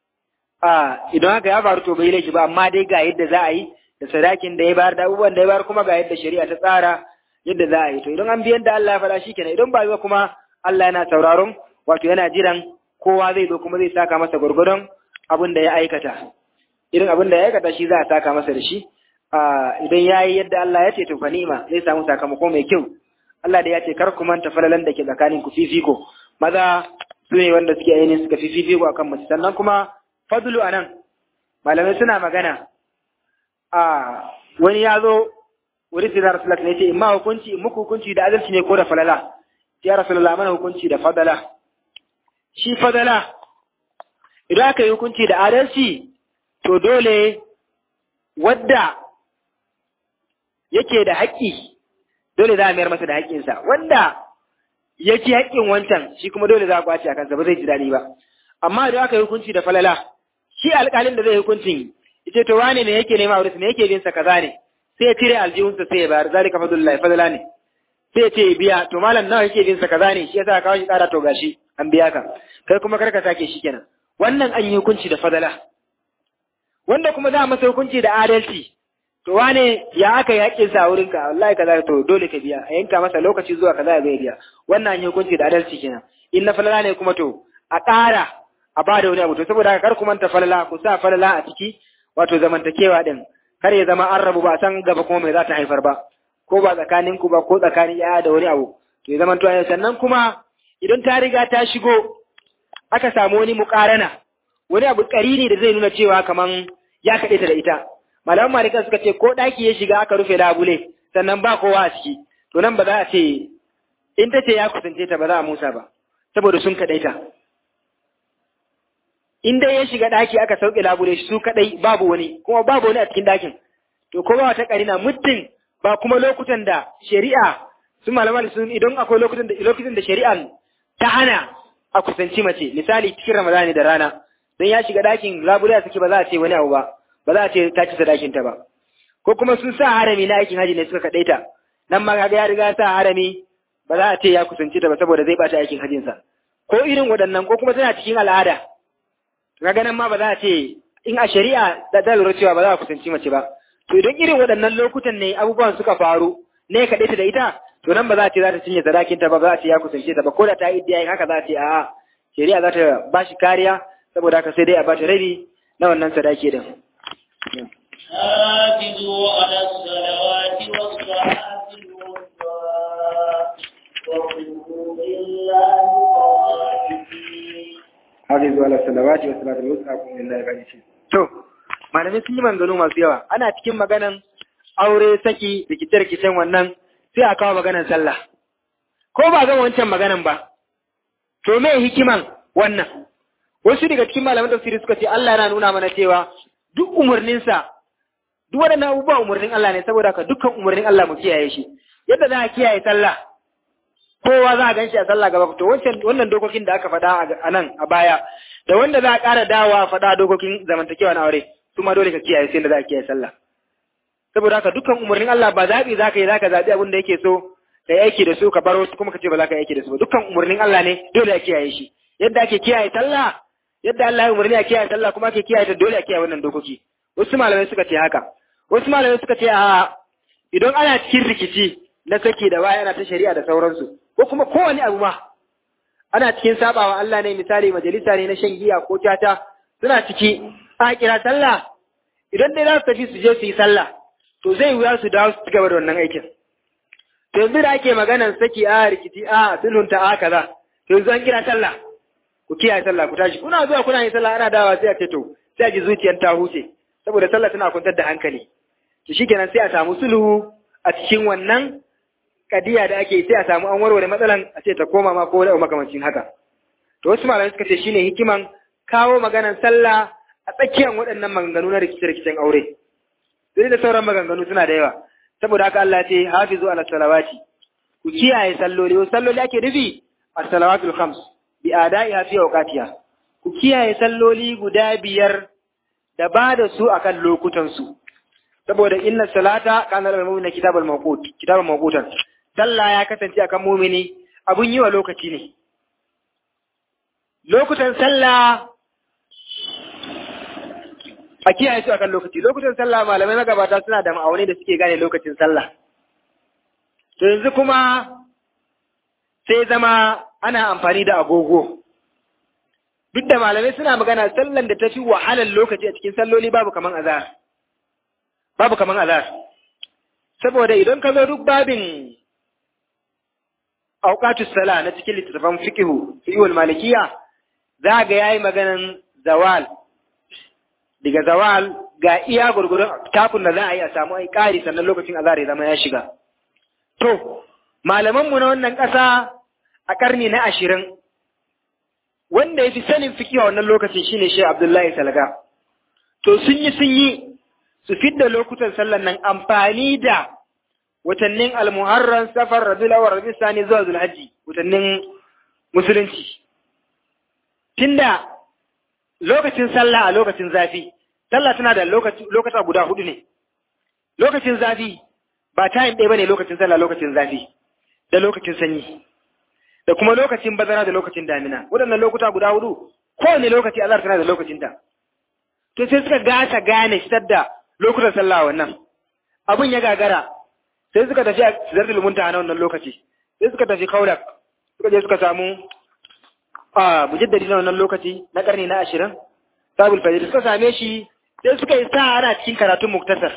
a idan haka ya faru to bai laifi ba amma dai ga yadda za a yi da sadakin da ya bayar da abubuwan da ya bayar kuma ga yadda shari'a ta tsara yadda za a yi to idan an biyan da Allah ya faɗa shi kenan idan ba yi kuma Allah yana sauraron wato yana jiran kowa zai zo kuma zai saka masa gwargwadon abin da ya aikata irin abin da ya aikata shi za a saka masa da shi idan ya yi yadda Allah ya ce to fa ni'ima zai samu sakamako mai kyau Allah da ya ce kar ku manta falalan da ke tsakanin ku fifiko maza su ne wanda suke ainihin suka fi fifiko akan mace sannan kuma fadlu anan malamai suna magana a wani ya zo wuri sinar rasulullah ne ce in ma hukunci in muku hukunci da adalci ne ko da falala ya rasulullah mana hukunci da fadala shi fadala idan aka yi hukunci da adalci to dole wadda yake da haƙƙi dole za a mayar masa da haƙƙinsa wanda ya ci haƙƙin wancan shi kuma dole za a kwace a kansa ba zai ji daɗi ba amma idan aka yi hukunci da falala shi alƙalin da zai hukuncin yace to wane ne yake nema wurin me yake bin sa kaza ne sai ya cire aljihunsa sai ya bayar zalika fadlullah fadla ne sai ya ce ya biya to malam nawa yake bin sa kaza ne shi yasa ka kawo shi ƙara to gashi an biya ka kai kuma karka sake shi kenan wannan an yi hukunci da fadala wanda kuma za a masa hukunci da adalci to wane ya aka yi haƙƙin sa wurin ka wallahi kaza to dole ka biya a yanka masa lokaci zuwa kaza ya zai biya wannan an yi hukunci da adalci kenan in na falala ne kuma to a ƙara a ba da wani abu to saboda haka kar ku manta falala ku sa falala a ciki wato zamantakewa din kar ya zama an rabu ba san gaba kuma mai za ta haifar ba ko ba tsakanin ku ba ko tsakanin yaya da wani abu to ya zama to sannan kuma idan ta riga ta shigo aka samu wani muƙarana wani abu ƙarini da zai nuna cewa kaman ya kaɗe ta da ita malaman malikan suka ce ko ɗaki ya shiga aka rufe labule sannan ba kowa a ciki to nan ba za a ce in ta ce ya kusance ta ba za a musa ba saboda sun kaɗai ta in dai ya shiga ɗaki aka sauke labule su kaɗai babu wani kuma babu wani a cikin ɗakin to ko ba wata ƙarina muddin ba kuma lokutan da shari'a su malaman sun idan akwai lokutan da lokutan da shari'an ta hana a kusanci mace misali cikin ramadani da rana don ya shiga ɗakin labule a sake ba za a ce wani abu ba ba za a ce ta ci sadakin ta ba ko kuma sun sa harami na aikin haji ne suka kaɗai ta nan ma kaga ya riga sa harami ba za a ce ya kusanci ta ba saboda zai bata aikin hajinsa ko irin waɗannan ko kuma tana cikin al'ada kaga nan ma ba za a ce in a shari'a da ta lura cewa ba za a kusanci mace ba to idan irin waɗannan lokutan ne abubuwan suka faru ne kaɗai ta da ita to nan ba za a ce za ta cinye sadakin ta ba za a ce ya kusance ta ba ko da ta yi iddiya haka za a ce a'a shari'a za ta ba shi kariya saboda haka sai dai a bata rabi na wannan sadaki din حافظوا على الصلوات والصلاة الوسطى وقوموا لله قانتين hafizu ala salawati wa salatul wusta kun lillahi qanitin to malamai sun yi maganganu masu yawa ana cikin maganan aure saki rikice-rikicen wannan sai a kawo maganan sallah ko ba gama wancan maganan ba to me hikiman wannan wasu daga cikin malaman tafsiri suka ce Allah yana nuna mana cewa duk umarninsa duk waɗannan abubuwa umarnin Allah ne saboda ka dukkan umarnin Allah mu kiyaye shi yadda za a kiyaye sallah kowa za a gan shi a sallah gaba to wancan wannan dokokin da aka faɗa a nan a baya da wanda za a ƙara dawowa a faɗa dokokin zamantakewa na aure su ma dole ka kiyaye sai da za a kiyaye sallah saboda haka dukkan umarnin Allah ba zaɓi za ka yi za ka zaɓi abin da yake so ka yi aiki da su ka baro kuma ka ce ba za ka yi aiki da su ba dukkan umarnin Allah ne dole a kiyaye shi yadda ake kiyaye sallah yadda Allah ya umarni a kiyaye sallah kuma ake kiyaye ta dole a kiyaye wannan dokoki wasu malamai suka ce haka wasu malamai suka ce a idan ana cikin rikici na saki da waya ana ta shari'a da sauransu ko kuma kowane abu ma ana cikin sabawa Allah ne misali majalisa ne na shan giya ko tata suna ciki a kira sallah idan dai za su tafi su je su yi sallah to zai wuya su dawo su gaba da wannan aikin to yanzu da ake maganan saki a rikici a sulhunta a kaza to yanzu an kira sallah ku kiyaye sallah ku tashi kuna zuwa kuna yin sallah ana dawa sai a ce to sai a ji zuciyar ta huce saboda sallah tana kwantar da hankali to shikenan sai a samu sulhu a cikin wannan kadiya da ake sai a samu an warware matsalan a ce ta koma ma ko da makamancin haka to wasu malamai suka ce shine hikiman kawo maganan sallah a tsakiyar waɗannan maganganu na rikice-rikicen aure sai da sauran maganganu suna da yawa saboda haka Allah ce hafizu ala salawati ku kiyaye salloli wasu salloli ake nufi as-salawatul khams bi ada'iha fi awqatiha ku kiyaye salloli guda biyar da ba da su akan lokutan su saboda inna salata kana lil mu'mina kitabul mawqut kitabul mawqutan sallah ya kasance akan mu'mini abun yi wa lokaci ne lokutan sallah a kiyaye su akan lokaci lokutan sallah malamai magabata suna da ma'aunai da suke gane lokacin sallah to yanzu kuma sai zama ana amfani da agogo duk da malamai suna magana sallan da ta fi wahalar lokaci a cikin salloli babu kaman azhar babu kaman azhar saboda idan ka zo duk babin auqatus sala na cikin littattafan fiqhu fiqhul malikiya za ga yayi maganan zawal daga zawal ga iya gurgurun takun da za a yi a samu ai ƙari sannan lokacin azhar ya zama ya shiga to malamanmu na wannan ƙasa a ƙarni na ashirin wanda ya fi sanin fikiwa wannan lokacin shine shi Abdullahi Salga to sun yi sun yi su fidda lokutan sallan nan amfani da watannin almuharram safar rabiul awwal rabiul sani zuwa zulhajji watannin musulunci tunda lokacin sallah a lokacin zafi sallah tana da lokata guda hudu ne lokacin zafi ba time ɗaya bane lokacin sallah lokacin zafi da lokacin sanyi da kuma lokacin bazara da lokacin damina waɗannan lokuta guda hudu kowane lokaci azhar tana da lokacinta to sai suka gasa gane fitar da lokutan sallah wannan abun ya gagara sai suka tafi a zardul muntaha na wannan lokaci sai suka tafi kaulak suka je suka samu a mujaddadi na wannan lokaci na karni na ashirin sabul fajr suka same shi sai suka yi sa ana cikin karatun muktasar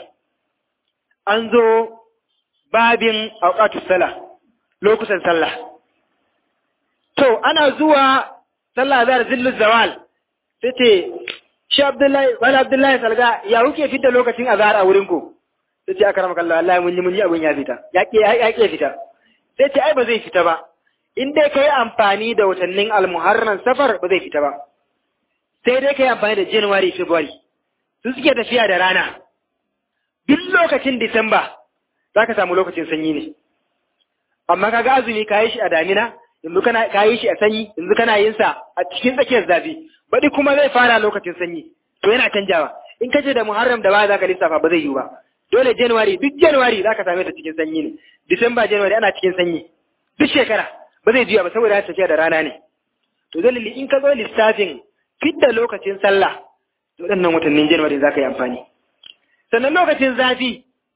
an zo babin auqatus sala lokutan sallah to ana zuwa sallah zar zillul zawal sai ce shi abdullahi wani abdullahi salga ya kuke fita lokacin azhar a wurin ku sai ce aka ramaka Allah Allah mun yi mun yi abin ya fita ya ke ya ke fita sai ce ai ba zai fita ba in dai kai amfani da watannin almuharram safar ba zai fita ba sai dai kai amfani da january february su suke tafiya da rana duk lokacin disamba zaka samu lokacin sanyi ne amma kaga azumi kayi shi a damina yanzu kana kayi shi a sanyi yanzu kana yin sa a cikin tsakiyar zafi baɗi kuma zai fara lokacin sanyi to yana canjawa in ka ce da muharram da ba za ka lissafa ba zai yiwu ba dole january duk january za ka same ta cikin sanyi ne disamba january ana cikin sanyi duk shekara ba zai juya ba saboda ya tafiya da rana ne to dalili in ka zo lissafin fidda lokacin sallah to waɗannan watannin january za ka yi amfani sannan lokacin zafi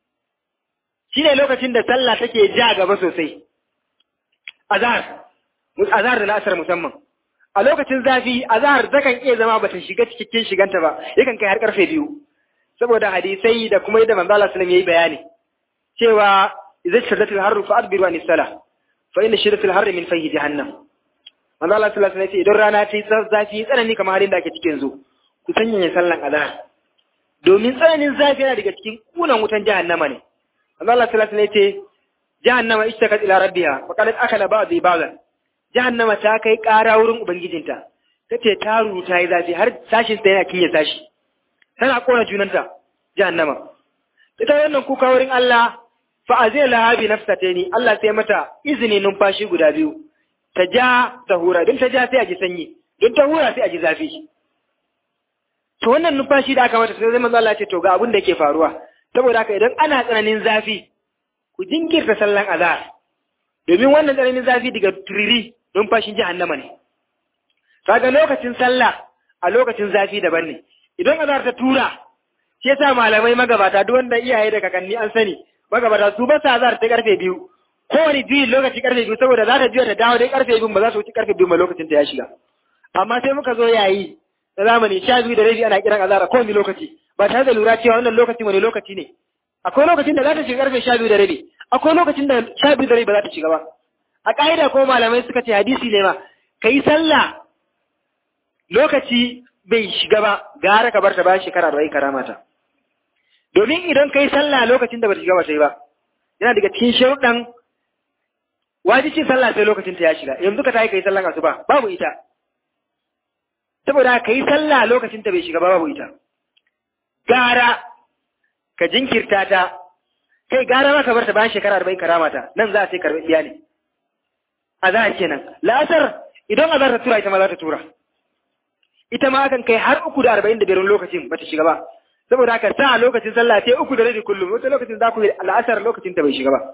shine lokacin da sallah take ja gaba sosai azhar azhar da la'asar musamman a lokacin zafi azhar zakan iya zama bata shiga cikin shiganta ba yakan kai har karfe biyu saboda hadisai da kuma yadda manzo Allah sallallahu alaihi bayani cewa idza shaddatil harru fa adbiru an salah fa inna shiddatil harri min fayhi jahannam manzo Allah sallallahu alaihi idan rana ta yi zafi tsanani kamar halin da ake cikin yanzu ku sanya sallan azhar domin tsananin zafi yana daga cikin kunan wutan jahannama ne manzo Allah sallallahu alaihi ce jahannama ishtakat ila rabbiha fa qalat akala ba'dhi ba'dhan jahannama ta kai ƙara wurin ubangijinta tace ta ruta yi zafi har sashin ta yana kinye sashi tana kona junanta jahannama ita wannan kuka wurin Allah fa azila laha bi nafsataini Allah sai mata izini numfashi guda biyu ta ja ta hura don ta ja sai a ji sanyi don ta hura sai a ji zafi to wannan numfashi da aka mata sai zai manzo Allah ce to ga abin da yake faruwa saboda haka idan ana tsananin zafi ku jinkirta sallan azhar domin wannan tsananin zafi daga turiri numfashin jahannama ne kaga lokacin sallah a lokacin zafi daban ne idan azhar ta tura shi yasa malamai magabata duk wanda iyaye da kakanni an sani magabata su ba sa azhar ta karfe biyu kowane biyu lokaci karfe biyu saboda za ta juya ta dawo dai karfe biyu ba za su wuce karfe biyu ba lokacin ta ya shiga amma sai muka zo yayi na zamani sha biyu da rabi ana kiran azhar kowane lokaci ba tare da lura cewa wannan lokaci wani lokaci ne akwai lokacin da za ta shiga karfe sha biyu da rabi akwai lokacin da sha biyu da rabi ba za ta shiga ba a ƙa'ida ko malamai suka ce hadisi ne ma ka yi sallah lokaci bai shiga ba gara ka bar ta bayan shekara da wai karama ta domin idan ka yi sallah lokacin da ba ta shiga ba ta yi ba yana daga cikin sharuɗan wajibcin sallah sai lokacin ta ya shiga yanzu ka tayi ka yi sallah asuba babu ita saboda ka yi sallah lokacin ta bai shiga ba babu ita gara ka jinkirta ta kai gara ma ka bar ta bayan shekara arba'in karama ta nan za a sai karɓi iya ne azhar kenan la'asar idan azhar ta tura ita ma za ta tura ita ma akan kai har uku da arba'in da biyar lokacin ba ta shiga ba saboda haka sa lokacin sallah sai uku da rabi kullum wata lokacin za ku yi la'asar lokacin ta bai shiga ba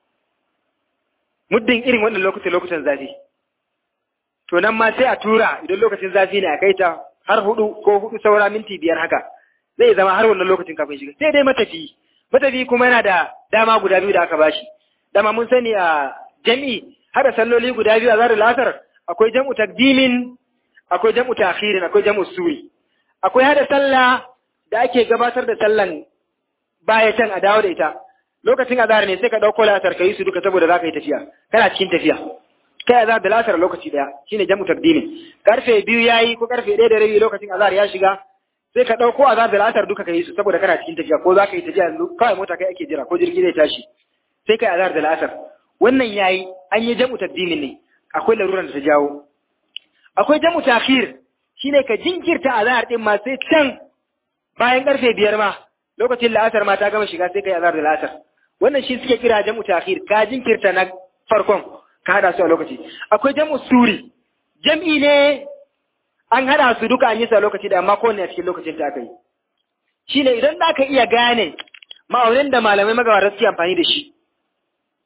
muddin irin wannan lokacin lokutan zafi to nan ma sai a tura idan lokacin zafi ne a kai ta har hudu ko hudu saura minti biyar haka zai zama har wannan lokacin kafin shiga sai dai matafi matafi kuma yana da dama guda biyu da aka bashi dama mun sani a jami'i hada salloli guda biyu a zarar lasar akwai jam'u takdimin akwai jam'u ta'khirin akwai jam'u suri akwai hada sallah da ake gabatar da sallan baya can a dawo da ita lokacin azhar ne sai ka dauko lasar kai su duka saboda zaka yi tafiya kana cikin tafiya kai azhar da lasar lokaci daya shine jam'u takdimin karfe biyu yayi ko karfe 1 da rabi lokacin azhar ya shiga sai ka dauko azhar da lasar duka kai su saboda kana cikin tafiya ko zaka yi tafiya yanzu kawai mota kai ake jira ko jirgi zai tashi sai kai azhar da lasar wannan yayi an yi jam'u taqdimin ne akwai laruran da ta jawo akwai jam'u ta'khir shine ka jinkirta azhar din ma sai can bayan karfe biyar ma lokacin la'asar ma ta gama shiga sai kai azhar da la'asar wannan shi suke kira jam'u ta'khir ka jinkirta na farkon ka hada su a lokaci akwai jam'u suri jam'i ne an hada su duka an yi su a lokaci da amma kowanne a cikin lokacin ta aka yi shine idan za ka iya gane ma'aunin da malamai magabata suke amfani da shi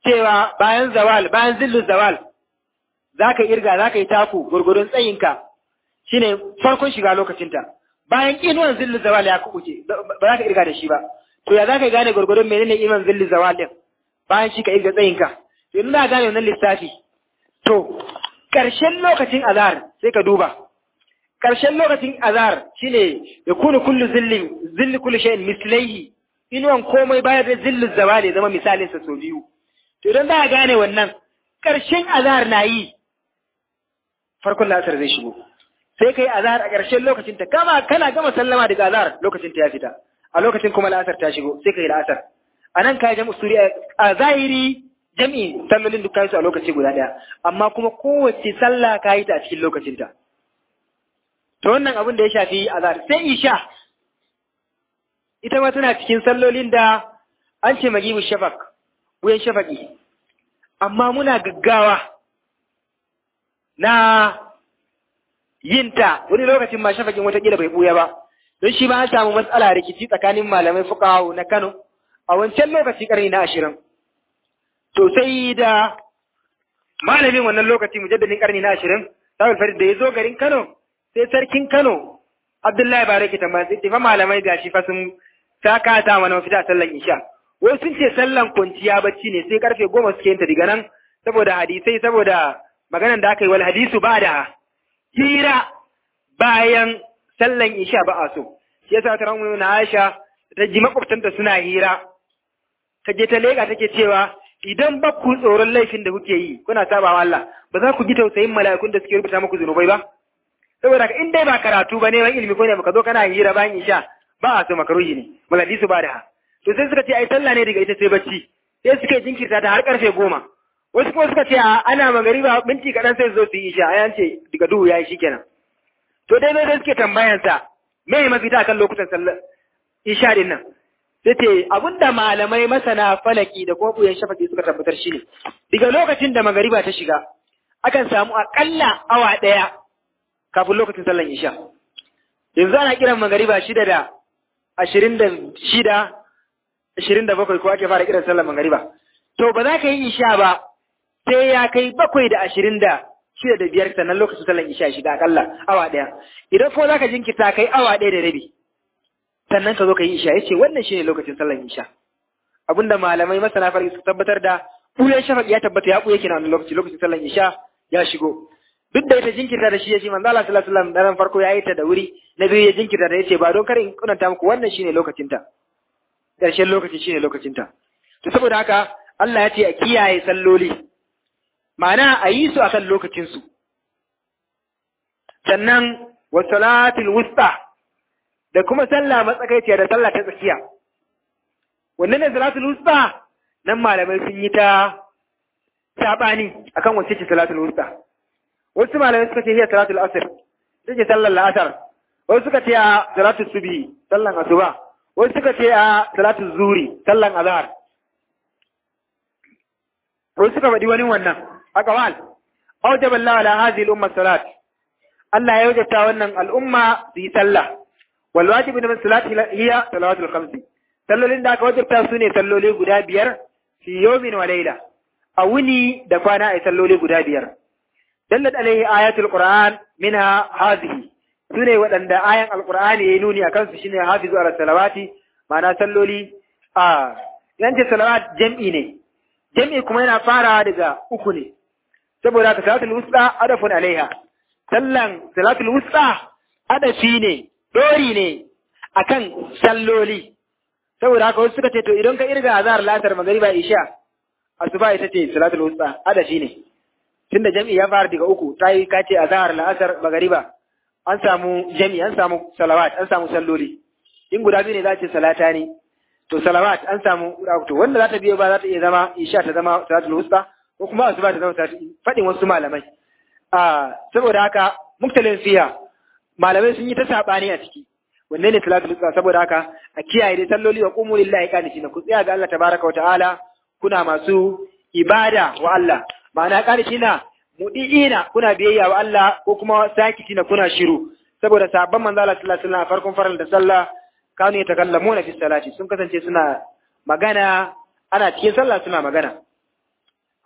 cewa bayan zawal bayan zillu zawal zaka irga zaka yi taku gurgurun tsayinka shine farkon shiga lokacinta bayan inuwan zillu zawal ya kubuce ba za ka irga da shi ba to ya za ka gane gurgurun menene inuwan zillu zawal din bayan shi ka irga tsayinka to in za gane wannan lissafi to ƙarshen lokacin azhar sai ka duba ƙarshen lokacin azhar shine ya kunu kullu zillin zilli kullu shay'in mislaihi inuwan komai bayar da zillu zawali zama misalin sa so biyu to idan za a gane wannan ƙarshen azhar na yi farkon lasar zai shigo sai kai azhar a ƙarshen lokacin ta kama kana gama sallama daga azhar lokacin ta ya fita a lokacin kuma la'asar ta shigo sai kai la'asar anan kai jam'u suri a zahiri jami'i sallolin duk su a lokaci guda ɗaya amma kuma kowace sallah ka yi ta a cikin lokacinta to wannan abin da ya shafi azhar sai isha ita ma tana cikin sallolin da an ce magibu shafak wuyan shafaki amma muna gaggawa na yinta wani lokacin ma shafakin watakila bai buya ba don shi ba an samu matsala rikici tsakanin malamai fukawo na Kano a wancan lokaci karni na ashirin to sai da malamin wannan lokaci mujaddadin karni na ashirin Sa'ul Farid da ya zo garin Kano sai sarkin Kano Abdullahi Baraki tambaya sai fa malamai gashi fa sun saka ta mana mafita sallan Isha wai sun ce sallan kwanciya bacci ne sai karfe goma suke yin ta diga nan saboda hadisai saboda maganan da aka yi wal hadisu ba da hira bayan sallan Isha ba a so shi yasa ta ramu na Aisha ta ji makwabtanta suna hira ta je ta lega take cewa idan ba ku tsoron laifin da kuke yi kuna saba wa Allah ba za ku ji tausayin mala'ikun da suke rubuta muku zunubai ba saboda ka in dai ba karatu ba neman ilimi ko ne baka zo kana hira bayan isha ba a so makaruhi ne maladi su ba da to sai suka ce ai sallah ne daga ita sai bacci sai suka jinkirta ta har karfe goma wasu kuma suka ce a ana magariba minti kaɗan sai zo su yi isha ai an ce daga duhu ya yi shikenan to dai dai suke tambayansa me mafita kan lokutan sallar isha din nan sai ce abinda malamai masana falaki da kuma buyan shafaki suka tabbatar shi ne daga lokacin da magariba ta shiga akan samu akalla awa ɗaya kafin lokacin sallan isha yanzu ana kiran magariba shida da ashirin da shida ashirin da bakwai ko ake fara kiran sallan magariba to ba za ka yi isha ba sai ya kai bakwai da ashirin da shida da biyar sannan lokacin sallan isha shiga akalla awa ɗaya idan ko za ka jinkirta kai awa ɗaya da rabi sannan ka zo ka yi isha ya ce wannan shine lokacin sallan isha abinda malamai masana farki su tabbatar da ɓuyan shafaq ya tabbata ya ɓuya kina wannan lokaci lokacin sallan isha ya shigo duk da ita jinkirta da shi ya ce manzo Allah sallallahu alaihi wasallam daren farko ya yi ta da wuri na biyu ya jinkirta da yace ba don kar in kunanta muku wannan shine lokacin ta ƙarshen lokaci shine lokacin ta to saboda haka Allah ya ce a kiyaye salloli ma'ana a yi su akan lokacin su sannan wa salatul wusta da kuma sallah matsakaiciya da sallah ta tsakiya wannan ne salatul wusta nan malamai sun yi ta sabani akan wacce ce salatul wusta wasu malamai suka ce hiya salatul asr ita ce sallar la'asar wasu suka ce a salatul subhi sallan asuba wasu suka ce a salatul zuri sallan azhar wasu suka faɗi wani wannan a kawal awjaba Allah ala hadhihi al-umma salat Allah ya wajabta wannan al'umma su yi sallah wal wajibu min salati hiya salawatul khamsi sallolin da aka wajabta su ne salloli guda biyar fi yawmin wa layla a wuni da kwana a salloli guda biyar dallat alaihi ayatul qur'an minha hadhihi sune waɗanda ayan alqur'ani yayi nuni akan su shine hafizu ala salawati ma'ana salloli a yance salawat jam'i ne jam'i kuma yana farawa daga uku ne saboda haka salatul wusta adafun alaiha sallan salatul wusta adafi ne dori ne akan salloli saboda haka wasu suka ce to idan ka irga azhar latar magariba isha asuba ita ce salatul wusta adafi ne tunda jami'i ya fara daga uku ta yi kace azhar la'asar magariba an samu jami'i an samu salawat an samu salloli in guda biyu ne za ce salata ne to salawat an samu to wanda za ta biyo ba za ta iya zama isha ta zama salatul wusta ko kuma asuba ta zama salatul fadin wasu malamai a saboda haka muktalin fiya malamai sun yi ta sabani a ciki wanne ne salatul wusta saboda haka a kiyaye dai salloli wa qumu lillahi qanitina ku tsaya ga Allah tabaraka wa ta'ala kuna masu ibada wa Allah ma'ana qanitina mudiina kuna biyayya wa Allah ko kuma sakitina kuna shiru saboda sabban manzo Allah sallallahu alaihi wasallam farkon faral da sallah kanu yatakallamuna fi salati sun kasance suna magana ana cikin sallah suna magana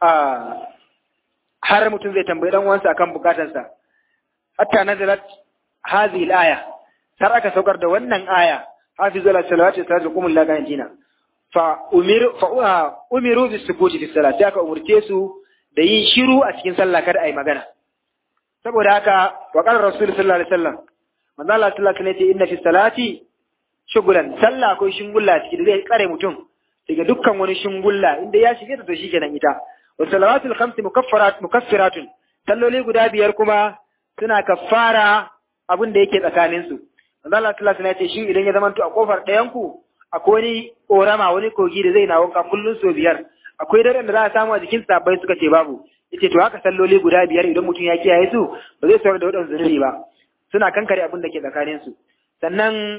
har mutum zai tambayi dan uwansa akan bukatarsa hatta nazalat hadhihi al-aya har aka saukar da wannan aya hafizu ala salawati wa salatu qumul la gantina fa umiru fa umiru bis sukuti fi salat aka umurce su da yin shiru a cikin sallah kada ai magana saboda haka wa qala rasul sallallahu alaihi wasallam manzo Allah sallallahu alaihi wasallam inna fi salati shugulan sallah akwai shingulla ciki da zai kare mutum daga dukkan wani shingulla inda ya shige ta to shikenan ita wa salawatul khamsi mukaffarat mukaffiratun salloli guda biyar kuma suna kaffara abin da yake tsakanin su manzo Allah sallallahu alaihi wasallam ya ce shin idan ya zamanto a kofar ɗayan ku akwai wani korama wani kogi da zai na wanka kullun so biyar akwai daren da za a samu a jikin sabbai suka ce babu yace to haka salloli guda biyar idan mutum ya kiyaye su ba zai saurar da wadansu zunubi ba suna kankare abin da ke tsakanin su sannan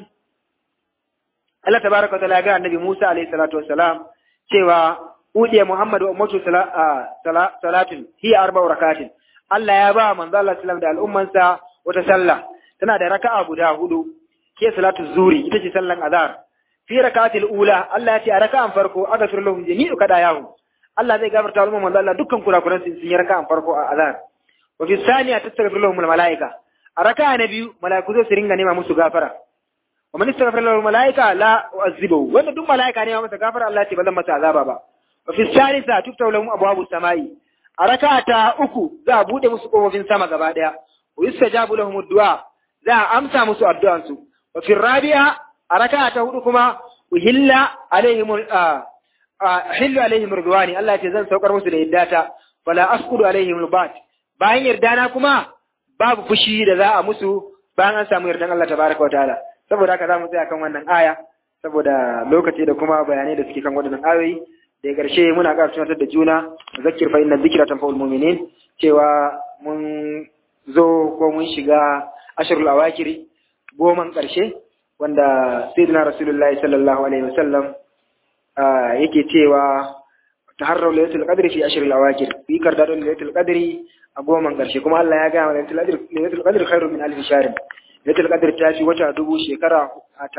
Allah tabaraka wa ta'ala ga annabi Musa alaihi salatu wassalam cewa udiya Muhammad wa ummatu salatin hiya arba'u rakatin Allah ya ba manzo Allah sallallahu da al'ummansa wata sallah tana da raka'a guda hudu ke salatu zuri ita ce sallan azhar fi rakatil ula Allah ya ce a raka'an farko aghfir lahum jami'u kadayahum Allah zai gafarta wa manzo Allah dukkan kurakuran su sun yi raka'an farko a azhar wa fi thaniya tastaghfir lahum al malaika a raka'a na biyu malaiku zai su ringa nema musu gafara wa man istaghfara lahu malaika la u'azzibu wanda duk malaika ne masa gafara Allah ya ce ba zan masa azaba ba wa fi thalitha tuftahu lahum abwabu samai a raka'a ta uku za a bude musu kofofin sama gaba daya wa yustajabu lahum ad-du'a za a amsa musu addu'ansu wa fi rabi'a a raka'a ta hudu kuma uhilla alaihim hillu alaihim ridwani Allah ya ce zan saukar musu da yaddata wala asqudu alaihim albat bayan yardana kuma babu fushi da za a musu bayan an samu yardan Allah tabaraka wa ta'ala saboda haka zamu tsaya kan wannan aya saboda lokaci da kuma bayanai da suke kan waɗannan ayoyi da ƙarshe muna ƙara tunatar da juna zakir fa inna dhikra tanfa'ul mu'minin cewa mun zo ko mun shiga ashrul awakiri goman ƙarshe wanda sayyidina rasulullahi sallallahu alaihi wasallam yake cewa taharraw laylatul qadri fi ashril awakir fi kardadon laylatul qadri a goman ƙarshe kuma Allah ya ga laylatul qadri laylatul qadri khairun min alf shahr laylatul qadri ta fi wata dubu shekara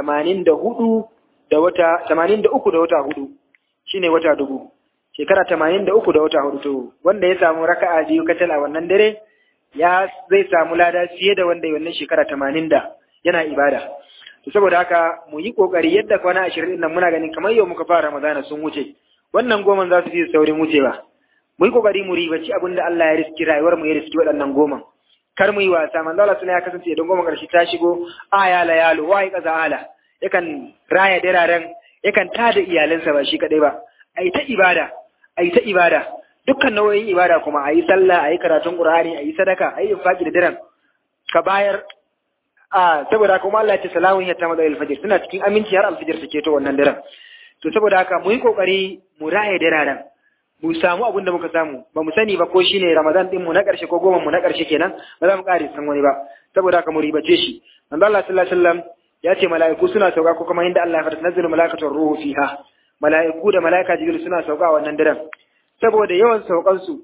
84 da wata 83 da wata hudu shine wata dubu shekara 83 da wata hudu to wanda ya samu raka'a biyu kacal a wannan dare ya zai samu lada fiye da wanda wannan shekara 80 da yana ibada to saboda haka mu yi kokari yadda kwana ashirin din nan muna ganin kamar yau muka fara Ramadana sun wuce wannan goman za su fi saurin wucewa mu yi kokari mu ribaci abin da Allah ya riski rayuwar mu ya riski waɗannan goman kar mu yi wasa manzo Allah ya kasance idan goman karshe ta shigo aya la yalo wai kaza ala yakan raya diraren yakan tada iyalansa ba shi kadai ba ai ta ibada ai ta ibada dukkan nau'in ibada kuma ayi sallah ayi karatun qur'ani ayi sadaka ayi infaki da diran ka bayar a saboda kuma Allah ya ce salamun ya tamada al-fajr suna cikin aminci har al-fajr take to wannan daren to saboda haka mu yi kokari mu raye diraren mu samu abin da muka samu ba mu sani ba ko shine Ramadan din mu na karshe ko goma mu na karshe kenan ba za mu kare san wani ba saboda haka mu ribace shi manzo Allah sallallahu alaihi wasallam ya ce mala'iku suna sauka ko kuma inda Allah ya fara nazarin mala'ikatul ruhu fiha mala'iku da mala'ika jibril suna sauka a wannan daren saboda yawan saukan su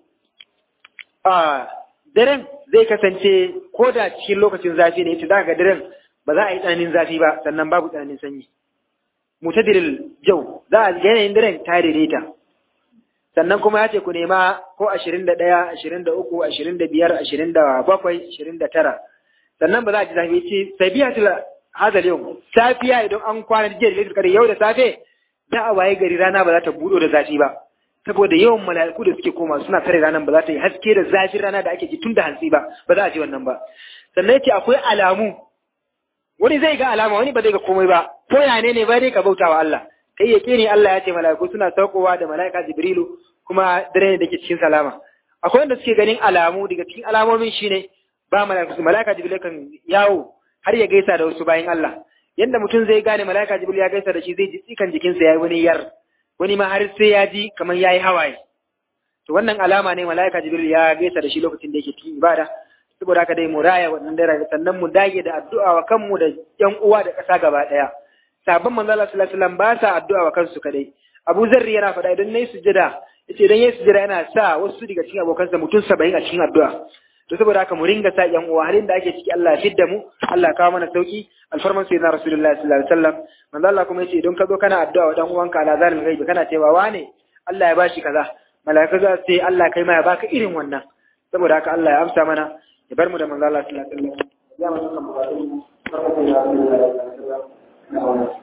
a daren zai kasance ko da cikin lokacin zafi ne yace zaka ga daren ba za a yi tsananin zafi ba sannan babu tsananin sanyi mutadiril jau za a yanayin daren ta daidaita sannan kuma ya ce ku nema ko ashirin da ɗaya ashirin da uku ashirin da biyar ashirin da bakwai ashirin da tara sannan ba za a ji zafi ce sabiya tula hazal yau safiya idan an kwana jiya da laitar yau da safe za a waye gari rana ba za ta buɗo da zafi ba saboda yawan mala'iku da suke koma suna tare ranar ba za ta yi haske da zafin rana da ake ji tun da hantsi ba ba za a ji wannan ba sannan yace akwai alamu wani zai ga alama wani ba zai ga komai ba ko ya ne ne ba dai ka bauta wa Allah kai ya ne Allah ya ce mala'iku suna saukowa da mala'ika Jibrilu kuma dare ne da ke cikin salama akwai wanda suke ganin alamu daga cikin alamomin shine ba mala'iku mala'ika Jibrilu kan yawo har ya gaisa da wasu bayan Allah yanda mutum zai gane mala'ika Jibrilu ya gaisa da shi zai ji tsikan jikinsa yayi wani yar wani ma har sai ya ji kamar yayi hawaye to wannan alama ne mala'ika Jibrilu ya gaisa da shi lokacin da yake cikin ibada saboda haka dai mu raya wannan dare sannan mu dage da addu'a wa kanmu da ƴan uwa da ƙasa gaba ɗaya sabon manzo Allah sallallahu alaihi wasallam ba sa addu'a wa kansu kadai Abu Zarri yana faɗa idan nayi sujada yace idan yayi sujada yana sa wasu daga cikin abokansa mutum 70 a cikin addu'a to saboda haka mu ringa sa ƴan uwa halin da ake ciki Allah ya fidda mu Allah ya kawo mana sauki alfarman sayyidina rasulullahi sallallahu alaihi wasallam manzo Allah kuma yace idan ka zo kana addu'a wa dan uwanka ala zalim ghaibi kana cewa wane Allah ya bashi kaza mala'ika za su ce Allah kai ma ya baka irin wannan saboda haka Allah ya amsa mana ya bar mu da manzo Allah sallallahu alaihi wasallam ya mu kan bukatun mu